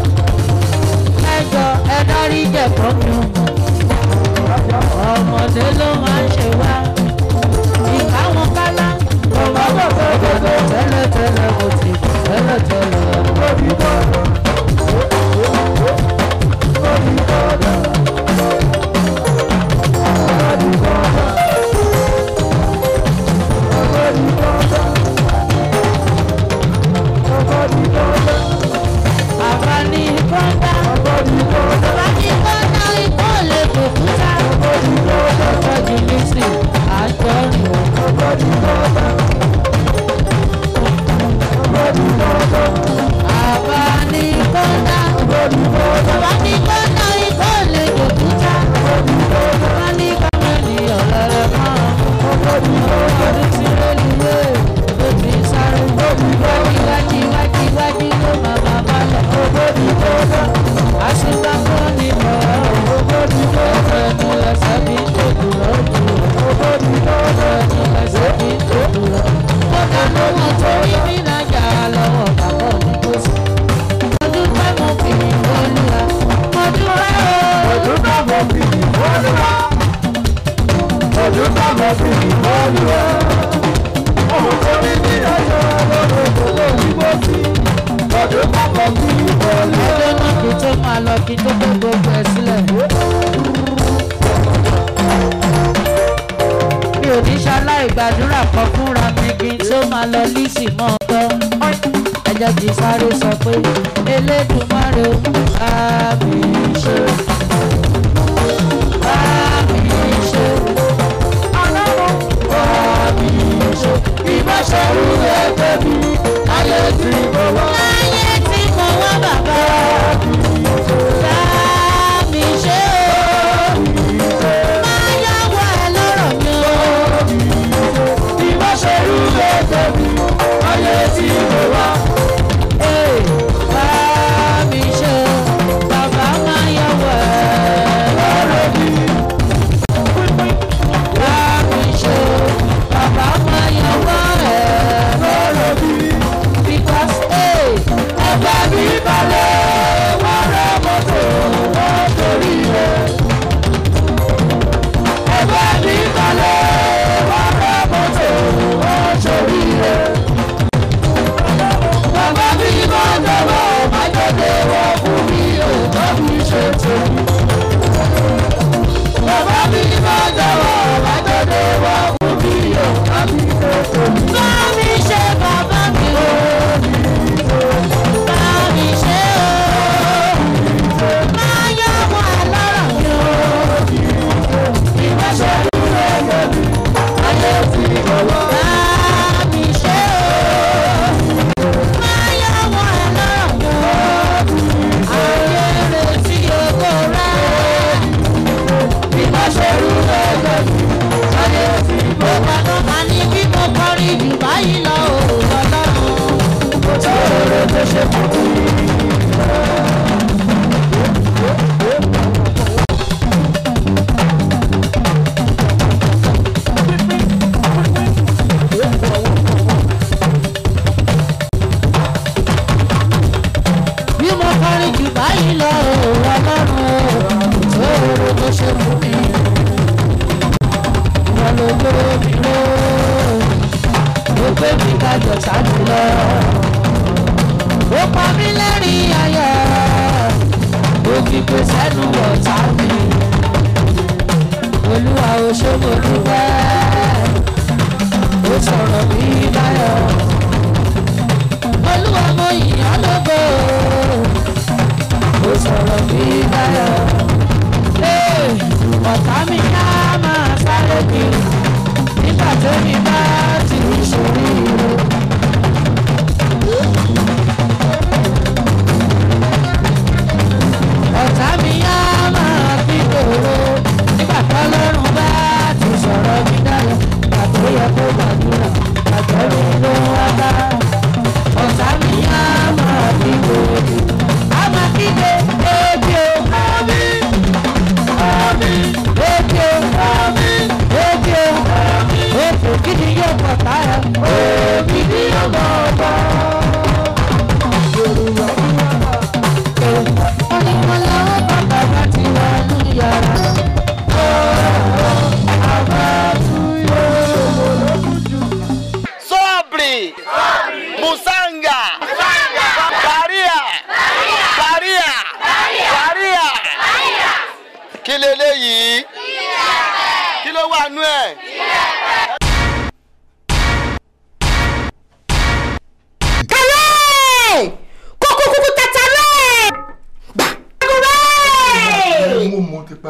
ẹjọ ẹ dárí jẹ̀kọ́ mi ò ọmọdé ló máa ń ṣe wá ìka wọn kálá ọmọ bàbá bàbá tẹ́lẹ̀tẹ́lẹ̀ mo ti tẹ́lẹ̀tẹ́lẹ̀ lórí bọ́ọ̀lù. lórí bọ́ọ̀lù. Bàbá ní kọ́ńdà. Bàbá ní kọ́ńdà ikọ́ lè kò kúta. Ọjọ́ ìlísì àjọyọ̀. Bàbá ní kọ́ńdà. Bàbá ní kọ́ńdà ikọ́ lè kò kúta. Bàbá ní kọ́mẹ́lì ọ̀lẹ́rẹ̀ máa. Ọdún tí rélùwé ló ti sáré. Wájú wájú wájú wájú ló máa máa bá lọ. Àṣìgbà kọ́ ni mọ̀ ọ́. Ẹnu ẹsẹ̀ mi tó dùrọ̀ dùrọ̀. Ẹnu ẹsẹ̀ mi tó dùrọ̀. Mo dáná wọn torí mi lájà lọ́wọ́ bàbá mi kò sí. Mo dúpẹ́ mo fi ìwọ́lúwa. Mo dúpẹ́ o. Mo dúpẹ́ mo fi ìwọ́lúwa. Mo dúpẹ́ mo fi ìwọ́lúwa. Ọmọ torí mi lájà lọ́wọ́ bàbá mi kò sí. Mo dúpẹ́ mo fi ìwọ́lúwa. Ẹjọ́ náà kí tó máa lọ kí tó kó gbogbo ẹ̀ sílẹ̀. mi ò ní ṣaláì gbàdúrà kan fúnra mi kí n tó máa lọ lísì mọ́ ọgbọ́. ẹ jẹ́ kí n sáré sọ pé elédùnmáre ó bá mi ṣe. bá mi ṣe. ọlọ́run bá mi ṣe. ìbáṣẹ́rú ẹgbẹ́ mi ayé tí mo wá. ayé tí mo wá bàbá. bá mi ṣe o. máa yáwó ẹ lọ́rọ̀ mi o. ìbáṣẹ́rú ẹgbẹ́ mi ayé tí mo wá. Ee, bá mi ṣe o. bàbá máa yáwó ẹ lọ́rọ̀ mi. Bá mi ṣe o. bàbá máa yáwó ẹ lọ́rọ̀ mi. Because ee, ẹgbẹ́ mi balẹ̀ wọ́n rẹ̀ mọ́tò wọ́n torí rẹ̀. Ẹgbẹ́ mi balẹ̀ wọ́n rẹ̀ mọ́tò wọ́n torí rẹ̀. Bàbá mi máa dọ̀wọ́ máa jáde wọ́n fún mi ò bá mi ṣe tèmi. Bàbá mi máa dọ̀wọ́ máa jáde wọ́n fún mi ò bá mi ṣe tèmi. Bá mi ṣe bàbá mi o. Bá mi ṣe o. Máa yọ ọmọ ẹ lọ́rọ̀ mi o. Ìbáṣẹ́ ìlú ẹgbẹ́ mi, ayé ti bọ̀wọ̀. Bá mi ṣe o. Máa yọ ọmọ ẹ lọ́rọ̀ mi o. Ayé retí oko rẹ̀. Ìbáṣẹ́ ìlú ẹgbẹ́ mi, ayé ti bọ̀wọ̀. Mo gbàgbọ́ máa ní bí mo kọrin jù báyìí lọ òun lọ́lọ́run. Mo tó rere tó ṣe fún mi. bí mo kọrin jù báyìí lọ òun ọlọ́run tó rere tó ṣe fún mi. wọ́n ló gbé mi ró ó gbé mi kájọ ṣáájú lọ. ó pa mí lẹ́rìn ayọ̀ ó fi pé sẹ́nu ọ̀tá mi. ó òṣogbo dúpẹ́ ó sọ̀rọ̀ bí láyọ̀ olúwa mo yìn ọ́ lógo ó sọ̀rọ̀ bí láyọ̀ ọ̀tá mi á máa sáré kiri nígbà tó mi bá ti ṣòrí ire. ọ̀tá mi á máa fi dòwó nígbà tó lọ́rùn bá ti sọ̀rọ̀ mi dáyọ̀ àtò yẹ kó gbàdúrà àjọ mi ló wá bá ọ̀tá mi á máa fi dòwó á máa fi dé ebi o àmì àmì ebi o àmì ebi o àmì ètò gidi yóò pọ̀ táyà òbí ni yóò mọ̀ ọ́ bọ̀. Sobre! Musanga! Baria! Baria! Baria! Kí leléyìí? Kí ló wà nú ẹ̀? kàlẹ́ kókó kúkú tata rẹ̀ gbàgbọ́ mo mọ ti pa.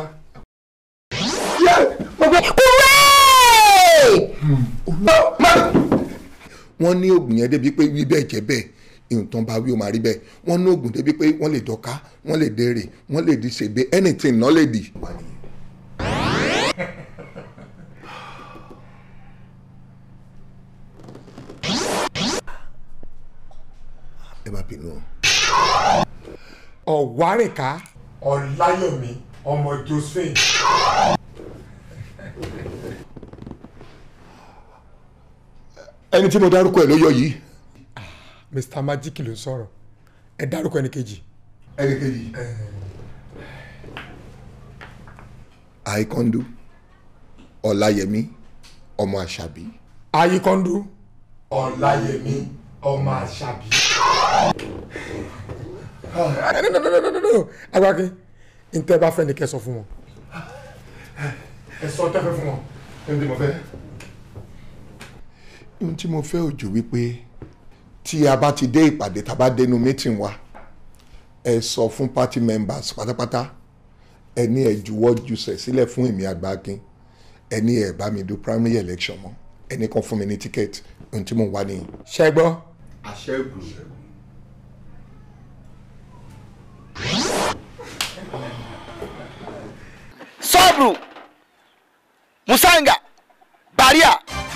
wọ́n ní oògùn yẹn débi pé wí bẹ́ẹ̀ jẹ́ bẹ́ẹ̀ ìtàn bá wí ó máa rí bẹ́ẹ̀ wọ́n ní oògùn débi pé wọ́n lè dọ́ka wọ́n lè dèrè wọ́n lè di ṣègbè anything náà lè dì. ẹ má bínú o. ọ̀wárìnká ọ̀láyọ̀mí ọmọ josephine. ẹni tí mo dárúkọ ẹ ló yọ yìí. mr magic ló ń sọ̀rọ̀ ẹ dárúkọ ẹni kejì. ẹni kejì. àìkọ́ndú ọ̀làyẹmí ọmọ àṣàbí. ayíkọ́ndú ọ̀láyẹmí ọmọ àṣàbí. agbákin ntẹ́ bá fẹ́ ni kẹ́ sọ fún wọn. ẹ sọ tẹ́fẹ́ fún wọn. ẹni tí mo fẹ́. ohun tí mo fẹ́ òjò wípé tí a bá ti dé ìpàdé tá a bá dénú meeting wa ẹ sọ fún party members pátápátá ẹ ní ẹ juwọ́ jùsẹ̀ sílẹ̀ fún èmi àgbákin ẹ ní ẹ bá mi do primary election mọ́ ẹ ní kan fún mi ní ticket ohun tí mo wá nìyí. ṣẹ gbọ́. àṣẹ́gun. Sobru! Musanga! Baria!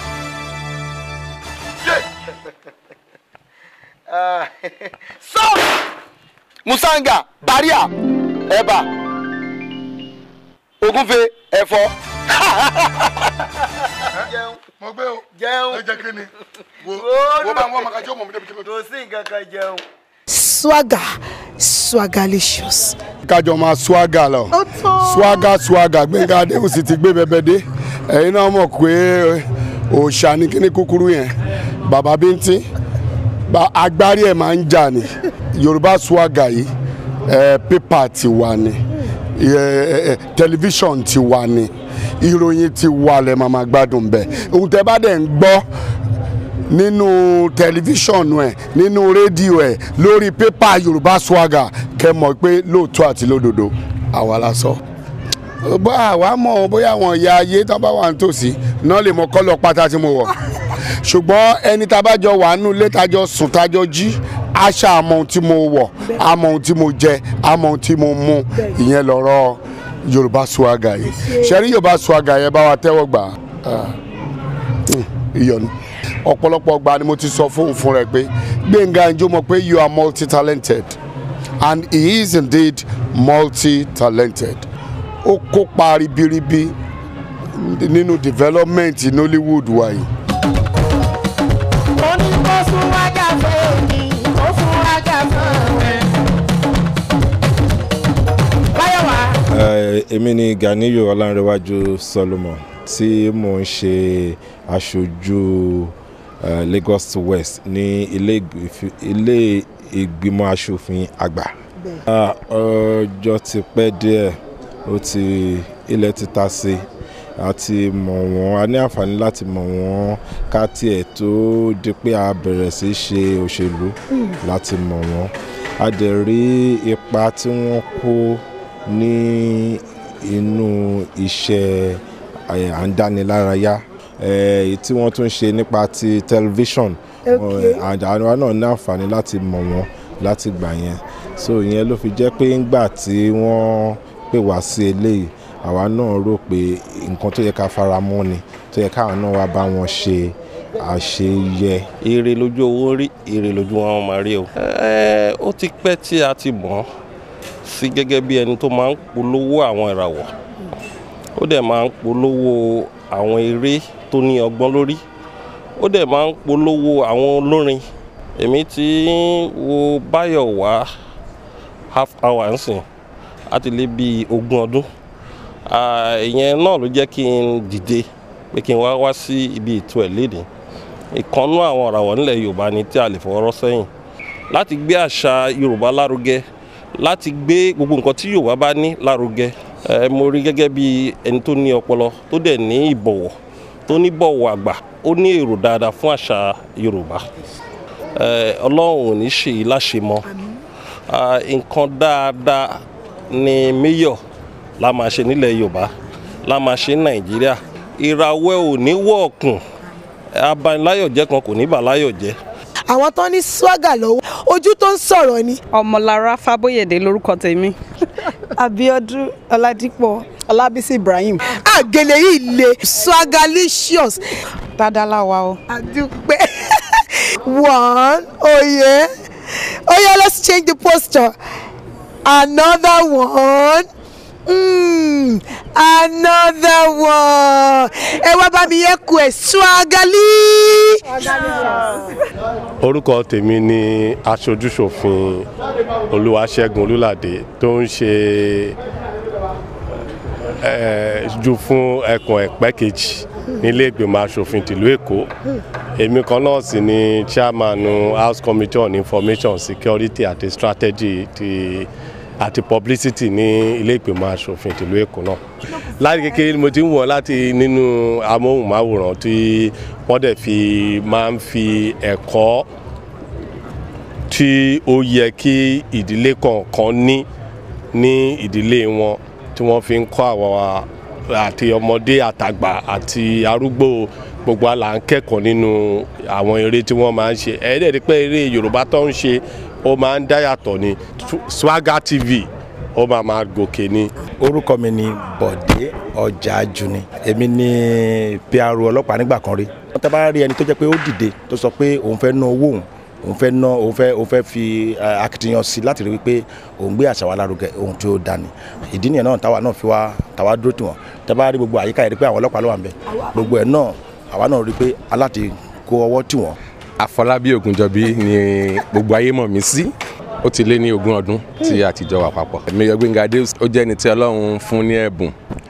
Uh, Sobru! Musanga! Baria! Ẹ̀bà! Ògúnfe! Ẹ̀fọ́! jẹun. mo gbé o. jẹun. ẹ jẹ kí ni. wo wo bá ń wọ́n màkàjọ́ mọ̀ mi débi tí mo. Kò sí nǹkan kan jẹun. swagger swagalicious. kájọ máa swaga lọ swaga swaga gbẹ̀ngà adéhùn sì ti gbé bẹbẹ dé ẹ̀yin náà mọ̀ pé òòṣà ní kíní kúkúrú yẹn bàbá bíntín ba- agbárí ẹ̀ máa ń jà ní yorùbá swaga yìí ẹ̀ pépà ti wà ní ẹ̀, ẹ̀, tẹlifíṣọ̀n ti wà ní ìròyìn ti wà lẹ́ máa máa gbádùn bẹ́ẹ̀ ohun tẹ́ bá dẹ̀ ń gbọ́ nínú tẹlifíṣọ̀nù ẹ̀ nínú rédíò ẹ̀ lórí pépà yorùbá swaga kẹ́ mọ̀ pé lóòótọ́ àti lódodo àwa la sọ. bá àwa mọ̀ bóyá àwọn ìyá ayé tán bá wà nítòsí náà lè mọ kọ́lọ̀ pátá tí mo wọ̀ ṣùgbọ́n ẹni tá a bá jọ wà nínú ilé tájọ sùn tájọ jí àṣà àmọ́ ohun tí mo wọ̀ àmọ́ ohun tí mo jẹ àmọ́ ohun tí mo mu ìyẹn lọ́rọ̀ yorùbá swaga yìí ṣẹ́rí yorùbá swaga yẹn bá wa tẹ́wọ́ gbà á ìyọnu ọ̀pọ̀lọpọ̀ ọgbà ni mo ti sọ fóun fún rẹ pé gbẹ̀ngà ìjọ mọ̀ pé you are multi-talented and he is indeed multi-talented ó kópa ribiribi nínú development nollywood wa yìí. ó ní kó fún wájà fún mi kó fún wájà fún mi. báyọ̀ wá. Eh, èmi ni ganiyu ọlánrewájú solomon tí mò ń ṣe aṣojú eh, lagos west ní ilé ìgbìf- ilé ìgbìmọ̀ asòfin àgbà Ah, ọjọ́ ti pẹ́ díẹ̀ ó ti ilẹ̀ ti ta sí a ti mọ̀ wọ́n a ní àǹfààní láti mọ̀ wọ́n ká tiẹ̀ tó di pé a bẹ̀rẹ̀ sí í ṣe òṣèlú láti mọ̀ wọ́n a dẹ̀ rí ipa tí wọ́n kó ní inú iṣẹ́ ẹ̀, à ń dánilárayá ẹ̀, èyí tí wọ́n tún ṣe nípa ti tẹlifíṣọ̀n Okay. àwa náà ní àǹfààní láti mọ̀ wọ́n láti gbà yẹn so ìyẹn ló fi jẹ́ pé ńgbà tí wọ́n pè wá sí eléyìí àwa náà rò pé nǹkan tó yẹ ká fara mọ́ ni tó yẹ káwọn náà wá bá wọn ṣe àṣeyẹ. èrè lójú owó rí èrè lójú wọn máa rí o. ẹ ó ti pẹ́ tí a ti mọ̀ ọ́ sí gẹ́gẹ́ bí ẹni tó máa ń polówó àwọn ìràwọ̀ ó dẹ̀ máa ń polówó àwọn eré tó ní ọgbọ́n lórí ó dẹ̀ máa ń polówó àwọn olórin èmi ti ń wo báyọ̀ wá half hour nsìn láti lé bíi ogún ọdún Ah, ìyẹn náà ló jẹ́ kí n dìde pé kí n wá wá sí ibi ètò ẹ̀ léde ìkànnú àwọn ọ̀ràwọ̀ nílẹ̀ yorùbá ni tí a lè fọwọ́rọ́ sẹ́yìn láti gbé àṣà yorùbá lárugẹ láti gbé gbogbo nǹkan tí yorùbá bá ní lárugẹ ẹ mo rí gẹ́gẹ́ bí ẹni tó ní ọpọlọ tó dẹ̀ ní ìbọ̀wọ̀ tó ní bọ̀wọ̀ àgbà ó ní èrò dáadáa fún àṣà yorùbá ẹ ọlọ́run ò ní ṣe yìí láṣemọ́ Ah, nǹkan dáadáa ni mayor la máa ṣe nílẹ̀ yorùbá la máa ṣe ní nàìjíríà ìràwẹ̀ ò ní wọ̀ọ̀kùn abaniláyọ̀jẹ́ kan kò ní bàláyọ̀ jẹ́. àwọn tó ní swagger lọ́wọ́ ojú tó ń sọ̀rọ̀ ni. ọmọlára fábóyèdè lórúkọ tèmi. abiodun ọládípọ̀ ọlábísí ibrahim àgèlè yìí le swagalicious. dáadáa wa o. àdúpẹ́ one oye oye let's change the posture another one. Mm, another one. ẹ wá bá mi yẹ kú ẹ swagali. orúkọ tèmi ni aṣojúṣòfin olúwaṣẹ́gun olúládé tó ń ṣe eh, ju fún ẹkùn ẹ̀pẹ́ kejì nílé ìgbìmọ̀ asòfin tìlú èkó èmi kan náà sì ni chairman house committee on information security àti strategy ti àti publicity ní ilé ìgbìmọ̀ asòfin tìlú èkó náà láti kékeré ni mo ti ń wọ̀ láti nínú amóhùnmáwòrán tí wọ́n dẹ̀ fi máa ń fi ẹ̀kọ́ tí ó yẹ kí ìdílé kọ̀ọ̀kan ní ní ìdílé wọn tí wọ́n fi ń kọ́ àwọn àti ọmọdé àtàgbà àti arúgbó gbogbo àlà ń kẹ́kọ̀ọ́ nínú àwọn eré tí wọ́n máa ń ṣe ẹ̀ẹ́dẹ̀ rí pé eré yorùbá tó ń ṣe ó máa ń dáyàtọ̀ ní swagger tv ó máa máa gòkè ní. orúkọ mi ni bọ̀dé ọjà juni èmi ni pro ọlọ́pàá nígbà kan rí wọ́n tẹ́ bá rí ẹni tó jẹ́ pé ó dìde tó sọ pé òun fẹ́ ná owó òun òun fẹ́ ná òun fẹ́ òun fẹ́ fi eh, akitiyan sí láti rí wípé òun gbé àṣà wa lárugẹ ohun tí ó dání ìdí nìyẹn náà táwa náà fi wá táwa dúró tiwọn tẹ́ bá rí gbogbo àyíká yẹn rí pé àwọn ọlọ́pàá ló wà ń bẹ̀ gbogbo ẹ̀ náà àwa náà rí pé aláti kó ọwọ́ tiwọn àfọlábí ògùnjọbí ni gbogbo ayé mọ̀ mí sí ó ti lé ní ogún ọdún tí a ti jọ wà papọ̀. Mayor Gbénga Adéus ó jẹ́ ẹni tí ọlọ́run fún ní ẹ̀bùn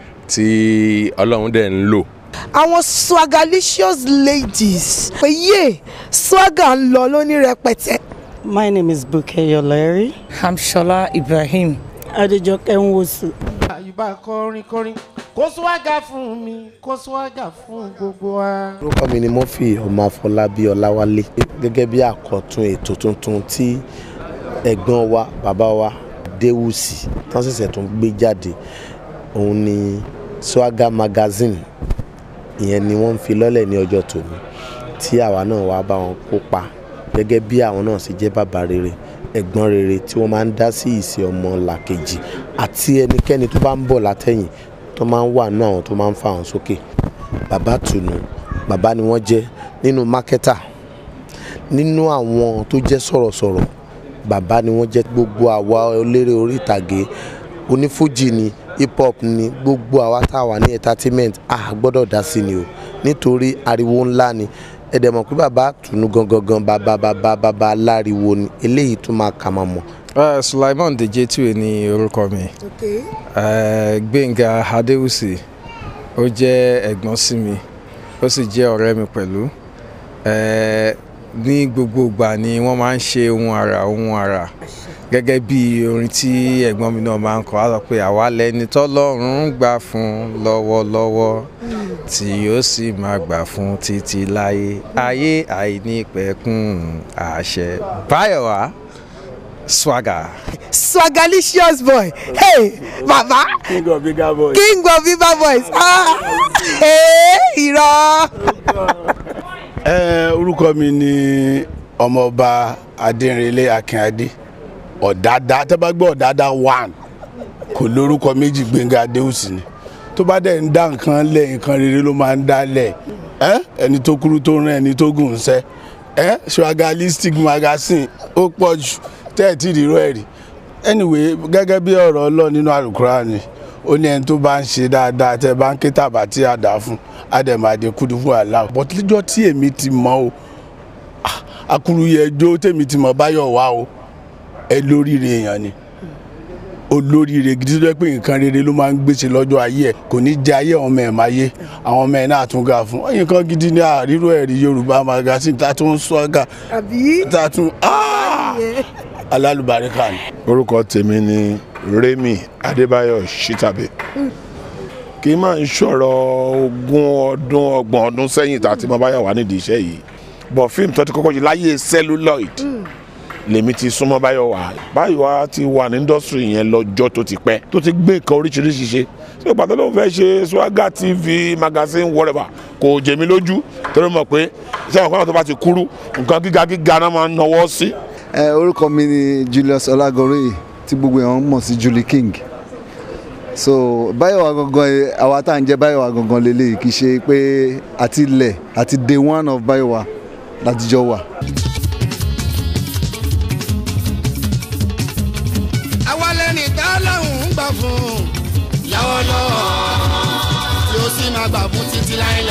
tí ọlọ́run dẹ̀ ń lò. àwọn swagalicious ladies pé yé swagger ń lọ lóní rẹpẹtẹ. My name is Buke Yoleri. I'm Shola Ibrahim. Adejoke Nwosu. àyùbá kọrin kọrin kó swaga fún mi kó swaga fún gbogbo wa. orúkọ mi ni murphy ọmọ afọlábí ọláwálé gẹ́gẹ́ bí àkọ́tún ètò tuntun tí ẹ̀gbọ́n wa bàbá wa déwùsì tán ṣẹ̀ṣẹ̀ tún gbé jáde òun ni swagger magazine ìyẹn ni wọ́n ń fi lọ́lẹ̀ ní ọjọ́ tòní tí àwa náà wá bá wọn kópa gẹ́gẹ́ bí àwọn náà ṣe jẹ́ bàbá rere ẹ̀gbọ́n rere tí wọ́n máa ń dá sí ìṣe ọmọ làkejì àti ẹnikẹ́ni tó bá ń bọ̀ látẹ̀yìn tó máa ń wà nínú àwọn tó máa ń fa àwọn sókè bàbá tùnú bàbá ni wọ́n jẹ́ nínú mákẹ́tà nínú àwọn tó jẹ́ sọ̀rọ̀sọ̀rọ̀ bàbá ni wọ́n jẹ́ gbogbo àwa eléré orí ìtàgé onífújì ni hip hop ni gbogbo àwa tá a wà ní entertainment a gbọ́dọ̀ dá sí ni o nítorí ariwo ńlá ni ẹ dẹ̀ mọ̀ pé bàbá tùnú gangan gan bàbá bàbá bàbá aláriwo ni eléyìí tún máa kà máa mọ̀. Uh, Sulaiman Dejetu ni orúkọ mi uh, Gbẹ̀ngà Adéwùsì ó jẹ́ ẹ̀gbọ́n sí mi ó sì jẹ́ ọ̀rẹ́ mi pẹ̀lú uh, ní gbogbo ìgbà ni wọ́n máa ń ṣe ohun àrà ohun àrà gẹ́gẹ́ bí orin tí ẹ̀gbọ́n mi náà máa ń kọ á sọ pé àwa lẹni tọ́lọ́run ń gbà fún lọ́wọ́lọ́wọ́ tí ó sì máa gbà fún títí láyé ayé àìnípẹ̀kun àṣẹ báyọ̀wá swagger. swagalicious boy hey baba king of bigger boys. king of bigger boys ah hey irọ́. ẹ orúkọ mi ni ọmọọba adẹrinlé akínadé ọ̀dádá tẹ́ bá gbọ́ ọ̀dádá one kò lórúkọ méjì gbẹ̀ngà adéhùsì ni tó bá dẹ̀ ń dá nǹkan lẹ̀ nǹkan rere ló máa ń dá lẹ̀ ẹ́ ẹni tó kúrú tó rán ẹni tó gùn ń sẹ́ ẹ́ swagalistic magazine ó pọ̀ jù tẹ́ ẹ̀ tí ì rírọ́ ẹ̀ rí anyway gẹ́gẹ́ bí ọ̀rọ̀ ọlọ́ nínú àlùkùránì ó ní ẹni tó bá ń ṣe dáadáa tẹ́ bá ń ké tàbá tí a dà fún àdèmàdè kúdú fún àlá but lọ́jọ́ tí èmi ti mọ̀ o akúrúyẹ ẹjọ́ tèmi ti mọ̀ báyọ̀ wá o ẹ lóríire èèyàn ni olóríire gidi tó jẹ́ pé nǹkan rere ló máa ń gbèsè lọ́jọ́ ayé ẹ̀ kò ní jẹ́ ayé àwọn ọmọ ẹ̀ máa yé àwọn ọmọ ẹ̀ náà tún ga fún ọyìn kan gidi ní àríró ẹ̀rí yorùbá magazine tá a tún sọ́gà tá a tún alálùbáríkà ni. orúkọ tèmi ni Remi Adébáyọ̀ Shitabe kì í máa ń sọ̀rọ̀ ogún ọdún ọgbọ̀n ọdún sẹ́yìn tá a ti máa bá yà wá nídìí iṣẹ́ yìí bọ̀ fíìmù tó ti kọ́kọ́ yìí láyé celluloid lèmi ti súnmọ́ báyọ̀ wá báyọ̀ wá ti wà ní indọ́sítírì yẹn lọ́jọ́ tó ti pẹ́ tó ti gbé nǹkan oríṣiríṣi ṣe ṣé pàtó ló ń fẹ́ ṣe Swagger TV magazine whatever kò jẹ mí lójú torí mọ̀ pé iṣẹ́ àwọn kan tó bá ti kúrú nǹkan gíga gíga náà máa ń nawọ́ sí. ẹ orúkọ mi ni Julius Ọlágọrẹ tí gbogbo èèyàn mọ̀ sí Julie King so báyọ̀wá gangan àwa tá à ń jẹ́ báyọ̀wá gangan lélẹ́yìí kì í ṣe pé àti ilẹ̀ àti day one of báyọ̀wá látijọ́ wà. àwa lẹni tá lọ́hùn ń gbà fún lọ́wọ́lọ́wọ́ tí ó sì máa gbà fún títí láéláé.